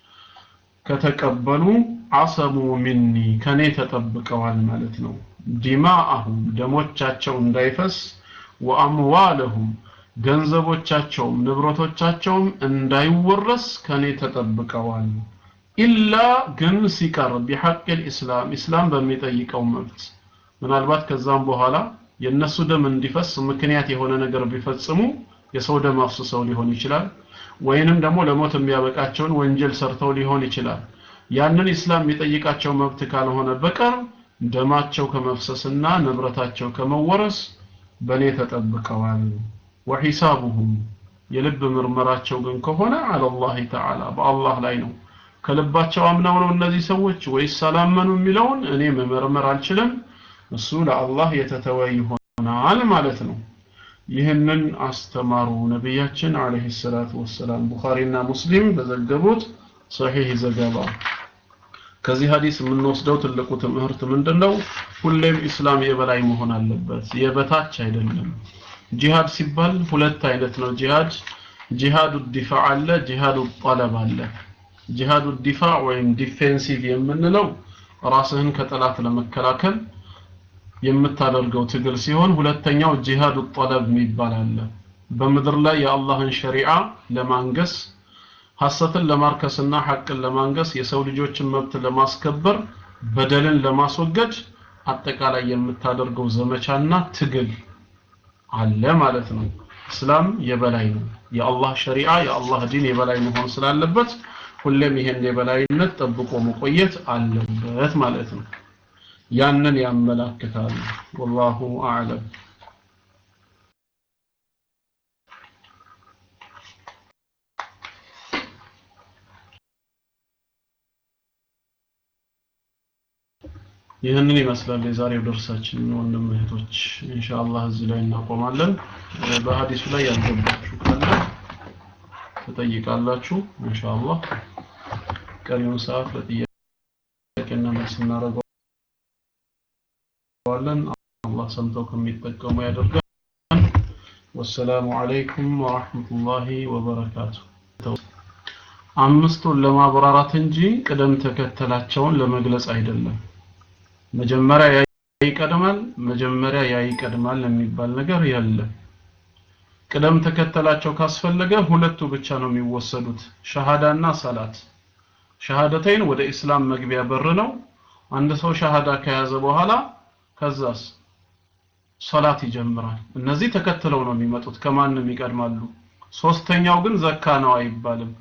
ከተቀበሉ አሰሙ ሚኒ ከኔ ተጠብቀዋል ማለት ነው ዲማአሁም ደሞቻቸው እንዳይፈስ ወአምዋለሁም ገንዘቦቻቸውም ንብረቶቻቸውም እንዳይወረስ ከኔ ተጠብቀዋል ኢላ ግን ሲቀር ቢሐቅ ልእስላም ኢስላም በሚጠይቀው መብት ምናልባት ከዛም በኋላ የእነሱ ደም እንዲፈስ ምክንያት የሆነ ነገር ቢፈጽሙ የሰው ደም አፍስሰው ሊሆን ይችላል ወይንም ደግሞ ለሞት የሚያበቃቸውን ወንጀል ሰርተው ሊሆን ይችላል ያንን ኢስላም የሚጠይቃቸው መብት ካልሆነ በቀር ደማቸው ከመፍሰስና ንብረታቸው ከመወረስ በእኔ ተጠብቀዋል ወሒሳቡሁም የልብ ምርመራቸው ግን ከሆነ አለላህ ተዓላ በአላህ ላይ ነው ከልባቸው አምነው ነው እነዚህ ሰዎች ወይስ አላመኑ የሚለውን እኔ መመርመር አልችልም እሱ ለአላህ የተተወ ይሆናል ማለት ነው ይህንን አስተማሩ ነቢያችን አለይሂ ሰላቱ ወሰላም ቡኻሪና ሙስሊም በዘገቡት ሰሒህ ዘገባ ከዚህ ሀዲስ የምንወስደው ትልቁ ትምህርት ምንድነው ሁሌም ኢስላም የበላይ መሆን አለበት የበታች አይደለም ጂሃድ ሲባል ሁለት አይነት ነው ጂሃድ ጂሃዱ ዲፋዕ አለ ጂሃዱ ጠለብ አለ ጂሃዱ ዲፋዕ ወይም ዲፌንሲቭ የምንለው ራስህን ከጠላት ለመከላከል የምታደርገው ትግል ሲሆን ሁለተኛው ጂሃዱ ጠለብ የሚባል አለ በምድር ላይ የአላህን ሸሪዓ ለማንገስ ሐሰትን ለማርከስና ሐቅን ለማንገስ የሰው ልጆችን መብት ለማስከበር በደልን ለማስወገድ አጠቃላይ የምታደርገው ዘመቻና ትግል አለ ማለት ነው እስላም የበላይ ነው የአላህ ሸሪዓ የአላህ ዲን የበላይ መሆን ስላለበት ሁሌም ይሄን የበላይነት ጠብቆ መቆየት አለበት ማለት ነው ያንን ያመላክታል ወላሁ አዕለም ይህንን ይመስላል የዛሬው ደርሳችን ወንድም እህቶች ኢንሻአላህ እዚህ ላይ እናቆማለን በሀዲሱ ላይ ያልገባችሁ ካለ ትጠይቃላችሁ ኢንሻአላህ ቀሪውን ሰዓት ለጥያቄና መልስ እናደርገዋለን አላህ ሰምተው ከሚጠቀሙ ያደርጋል ወሰላሙ አለይኩም ወራህመቱላሂ ወበረካቱ አምስቱን ለማብራራት እንጂ ቅደም ተከተላቸውን ለመግለጽ አይደለም መጀመሪያ ያ ይቀድማል መጀመሪያ ያ ይቀድማል የሚባል ነገር የለም ቅደም ተከተላቸው ካስፈለገ ሁለቱ ብቻ ነው የሚወሰዱት ሸሃዳና ሰላት ሸሃደተይን ወደ እስላም መግቢያ በር ነው አንድ ሰው ሸሃዳ ከያዘ በኋላ ከዛስ ሰላት ይጀምራል እነዚህ ተከትለው ነው የሚመጡት ከማንም ይቀድማሉ ሶስተኛው ግን ዘካ ነው አይባልም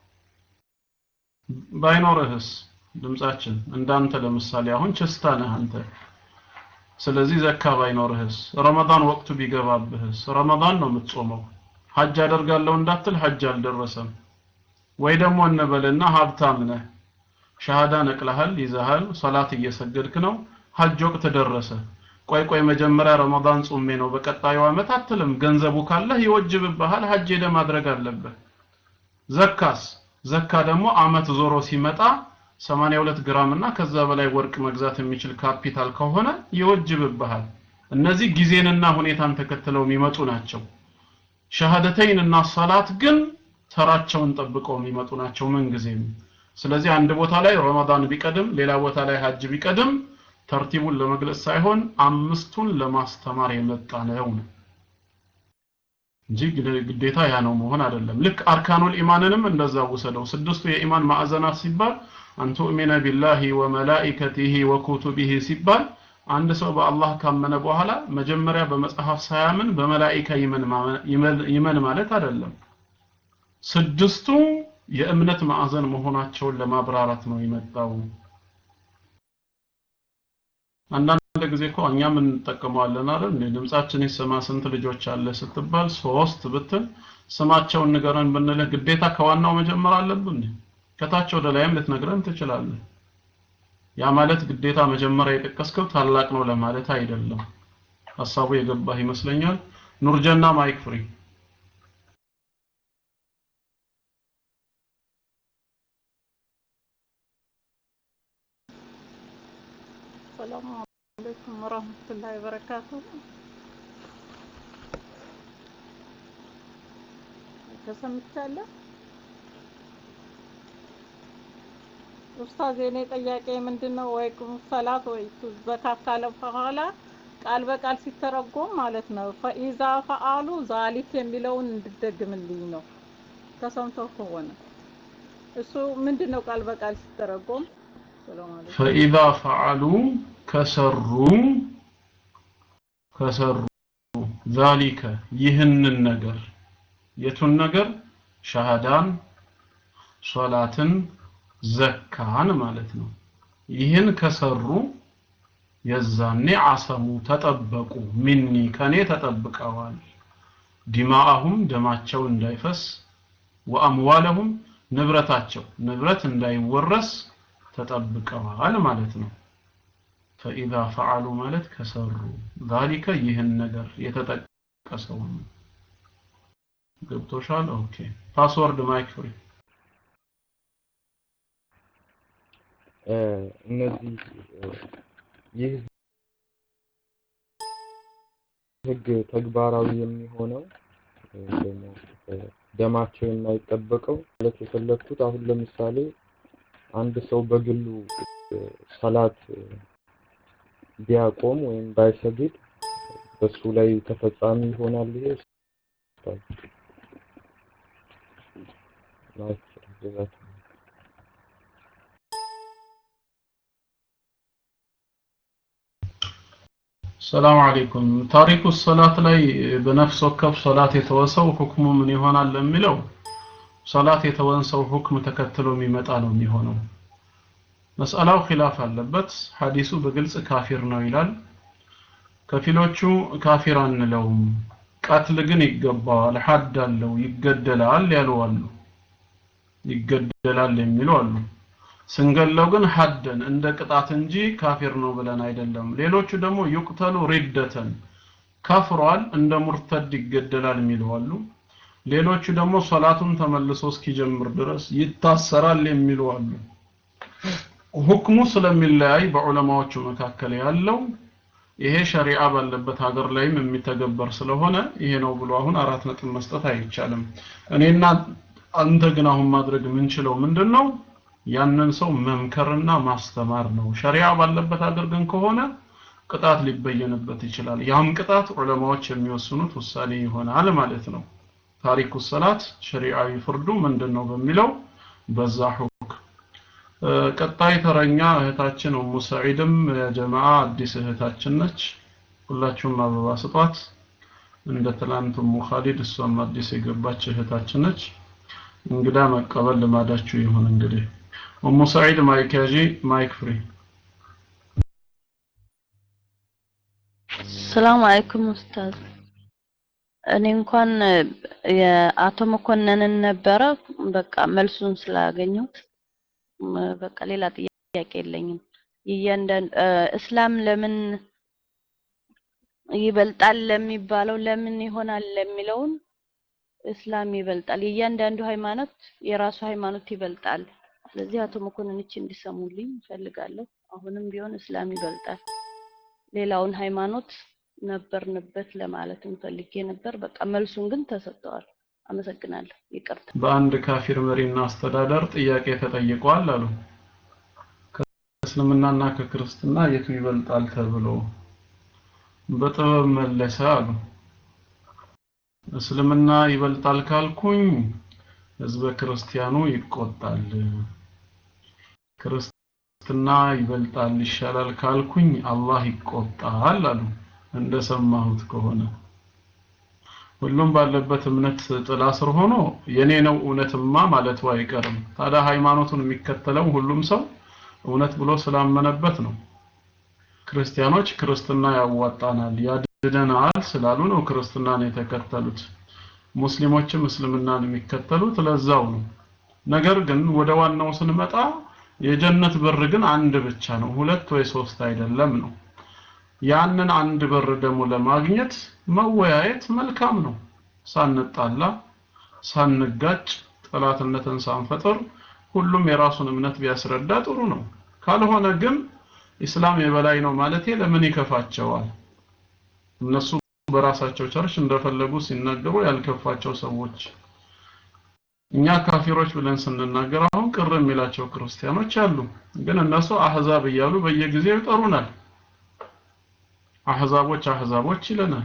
ባይኖርህስ ድምጻችን እንዳንተ ለምሳሌ አሁን ችስታ ነህ አንተ ስለዚህ ዘካ ባይኖርህስ ረመዳን ወቅቱ ቢገባብህስ ረመዳን ነው የምትጾመው ሐጅ አደርጋለሁ እንዳትል ሐጅ አልደረሰም ወይ ደግሞ እንበልና ሀብታም ነህ ሻሃዳ ነቅለሃል ይዘሃል ሰላት እየሰገድክ ነው ሐጅ ወቅት ደረሰ ቆይ ቆይ መጀመሪያ ረመዳን ጾሜ ነው በቀጣዩ ዓመት አትልም ገንዘቡ ካለህ ይወጅብብሃል ሐጅ ሄደ ማድረግ አለብህ ዘካስ ዘካ ደግሞ አመት ዞሮ ሲመጣ 82 ግራም እና ከዛ በላይ ወርቅ መግዛት የሚችል ካፒታል ከሆነ ይወጅብብሃል እነዚህ ጊዜንና ሁኔታን ተከትለው የሚመጡ ናቸው ሸሃደተይን እና ሰላት ግን ተራቸውን ጠብቀው የሚመጡ ናቸው ምን ጊዜም ስለዚህ አንድ ቦታ ላይ ረመዳን ቢቀድም ሌላ ቦታ ላይ ሀጅ ቢቀድም ተርቲቡን ለመግለጽ ሳይሆን አምስቱን ለማስተማር የመጣ ነው እንጂ ግዴታ ያ ነው መሆን አይደለም ልክ አርካኑል ኢማንንም እንደዛ ውሰደው ስድስቱ የኢማን ማዕዘናት ሲባል አን ቱእሚነ ቢላሂ ወመላኢከቲሂ ወኩቱቢሂ ሲባል አንድ ሰው በአላህ ካመነ በኋላ መጀመሪያ በመጽሐፍ ሳያምን በመላኢካ ይመን ማለት አይደለም ስድስቱ የእምነት ማዕዘን መሆናቸውን ለማብራራት ነው የመጣው አንዳንድ ጊዜ እኮ እኛም እንጠቀመዋለን አይደል ድምጻችን ይሰማ ስንት ልጆች አለ ስትባል ሶስት ብትል ስማቸውን ንገረን ብንልህ ግዴታ ከዋናው መጀመር አለብን ከታች ወደ ላይም ልትነግረን ትችላለህ ያ ማለት ግዴታ መጀመሪያ የጠቀስከው ታላቅ ነው ለማለት አይደለም ሐሳቡ የገባህ ይመስለኛል ኑርጀና ማይክ ፍሪ ሰላም አለይኩም ወራህመቱላሂ ወበረካቱ ተሰምቻለሁ ኡስታዝ የኔ ጥያቄ ምንድነው ወይ ቁም ሰላት ወይ ዘካት ካለ በኋላ ቃል በቃል ሲተረጎም ማለት ነው ፈኢዛ ፈአሉ ዛሊክ የሚለውን እንድደግምልኝ ነው ተሰምተው ከሆነ እሱ ምንድነው ቃል በቃል ሲተረጎም ሰላም አለይኩም ፈኢዛ ፈዓሉ ከሰሩ ከሰሩ ዛሊከ ይህንን ነገር የቱን ነገር ሻሃዳን ሶላትን ዘካን ማለት ነው ይህን ከሰሩ የዛኔ አሰሙ ተጠበቁ ሚኒ ከኔ ተጠብቀዋል ዲማአሁም ደማቸው እንዳይፈስ ወአምዋለሁም ንብረታቸው ንብረት እንዳይወረስ ተጠብቀዋል ማለት ነው ፈኢዛ ፈዓሉ ማለት ከሰሩ ዛሊከ ይህን ነገር የተጠቀሰውን ገብቶሻል ኦኬ ፓስወርድ ማይክ ፍሪ እነዚህ ይህ ህግ ተግባራዊ የሚሆነው ደግሞ ደማቸው የማይጠበቀው ማለት የፈለግኩት አሁን ለምሳሌ አንድ ሰው በግሉ ሰላት ቢያቆም ወይም ባይሰግድ በሱ ላይ ተፈጻሚ ይሆናል ይሄ ማለት ሰላም አለይኩም ታሪኩ ሰላት ላይ በነፍስ ወከፍ ሶላት የተወሰው ሁክሙ ምን ይሆናል ለሚለው ሰላት የተወን ሰው ሁክም ተከትሎ የሚመጣ ነው የሚሆነው መስአላው ኺላፍ አለበት ሐዲሱ በግልጽ ካፊር ነው ይላል ከፊሎቹ ካፊር አንለውም ቀትል ግን ይገባዋል ሐድ አለው ይገደላል ያሉ አሉ ይገደላል የሚሉ አሉ ስንገለው ግን ሐደን እንደ ቅጣት እንጂ ካፊር ነው ብለን አይደለም ሌሎቹ ደግሞ ይቁተሉ ሪደተን ከፍሯል እንደ ሙርተድ ይገደላል የሚሉ አሉ ሌሎቹ ደግሞ ሶላቱን ተመልሶ እስኪጀምር ድረስ ይታሰራል የሚሉ አሉ ሁክሙ ስለሚለያይ በዑለማዎቹ መካከል ያለው ይሄ ሸሪዓ ባለበት ሀገር ላይም የሚተገበር ስለሆነ ይሄ ነው ብሎ አሁን አራት ነጥብ መስጠት አይቻልም እኔና አንተ ግን አሁን ማድረግ የምንችለው ምንድን ነው ያንን ሰው መምከርና ማስተማር ነው ሸሪዓ ባለበት ሀገር ግን ከሆነ ቅጣት ሊበየንበት ይችላል ያም ቅጣት ዑለማዎች የሚወስኑት ውሳኔ ይሆናል ማለት ነው ታሪኩ ሰላት ሸሪዓዊ ፍርዱ ምንድን ነው በሚለው በዛ ሁክ ቀጣይ ተረኛ እህታችን ኡሙ ሰዒድም የጀማዓ አዲስ እህታችን ነች ሁላችሁም አበባ ስጧት እንደ ትላንት ኡሙ ኻሊድ እሷም አዲስ የገባች እህታችን ነች እንግዳ መቀበል ልማዳችሁ ይሁን እንግዲህ ኡሙ ሰዒድ ማይክ ያዢ ማይክ ፍሪ ሰላም አለይኩም ኡስታዝ እኔ እንኳን የአቶ መኮንንን ነበረ በቃ መልሱን ስላገኘሁት በቃ ሌላ ጥያቄ የለኝም እያንዳንዱ እስላም ለምን ይበልጣል ለሚባለው ለምን ይሆናል ለሚለውን እስላም ይበልጣል የእያንዳንዱ ሃይማኖት የራሱ ሃይማኖት ይበልጣል ስለዚህ አቶ መኮንን እቺ እንዲሰሙልኝ እፈልጋለሁ አሁንም ቢሆን እስላም ይበልጣል ሌላውን ሃይማኖት ነበርንበት ለማለት ፈልጌ ነበር በቃ መልሱን ግን ተሰጥተዋል አመሰግናለሁ ይቅርታ በአንድ ካፊር መሪና አስተዳደር ጥያቄ ተጠይቋል አሉ ከእስልምናና ከክርስትና የቱ ይበልጣል ተብሎ በጥበብ መለሰ አሉ እስልምና ይበልጣል ካልኩኝ ህዝበ ክርስቲያኑ ይቆጣል ክርስትና ይበልጣል ይሻላል ካልኩኝ አላህ ይቆጣል አሉ እንደሰማሁት ከሆነ ሁሉም ባለበት እምነት ጥላ ስር ሆኖ የኔ ነው እውነትማ ማለቱ አይቀርም ታዲያ ሃይማኖቱን የሚከተለው ሁሉም ሰው እውነት ብሎ ስላመነበት ነው ክርስቲያኖች ክርስትና ያዋጣናል ያድነናል ስላሉ ነው ክርስትናን የተከተሉት ሙስሊሞችም እስልምናን የሚከተሉት ለዛው ነው ነገር ግን ወደ ዋናው ስንመጣ የጀነት በር ግን አንድ ብቻ ነው ሁለት ወይ ሶስት አይደለም ነው ያንን አንድ በር ደግሞ ለማግኘት መወያየት መልካም ነው ሳንጣላ ሳንጋጭ ጠላትነትን ሳንፈጥር ሁሉም የራሱን እምነት ቢያስረዳ ጥሩ ነው ካልሆነ ግን ኢስላም የበላይ ነው ማለቴ ለምን ይከፋቸዋል እነሱ በራሳቸው ቸርች እንደፈለጉ ሲናገሩ ያልከፋቸው ሰዎች እኛ ካፊሮች ብለን ስንናገር አሁን ቅር የሚላቸው ክርስቲያኖች አሉ ግን እነሱ አህዛብ እያሉ በየጊዜው ይጠሩናል አህዛቦች አህዛቦች ይለናል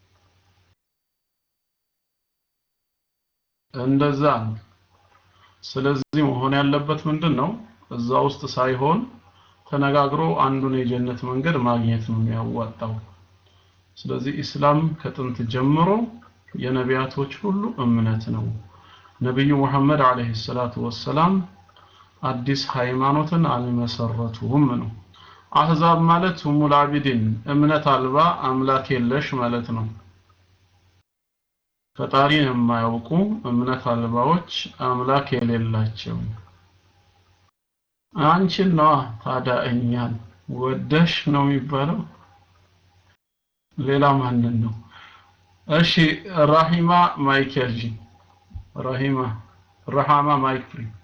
እንደዛ ነው ስለዚህ መሆን ያለበት ምንድን ነው እዛ ውስጥ ሳይሆን ተነጋግሮ አንዱን የጀነት መንገድ ማግኘት ነው የሚያዋጣው ስለዚህ ኢስላም ከጥንት ጀምሮ የነቢያቶች ሁሉ እምነት ነው ነቢዩ ሙሐመድ አለይሂ ሰላቱ ወሰላም አዲስ ሃይማኖትን አልመሰረቱም ነው አህዛብ ማለት ሁሙል አቢዲን እምነት አልባ አምላክ የለሽ ማለት ነው ፈጣሪን የማያውቁ እምነት አልባዎች አምላክ የሌላቸው አንቺን ነዋ ታዲያ እኛን ወደሽ ነው የሚባለው ሌላ ማንን ነው እሺ ራሂማ ማይክ ያዥ ራሂማ ረሃማ ማይክ ፍሪ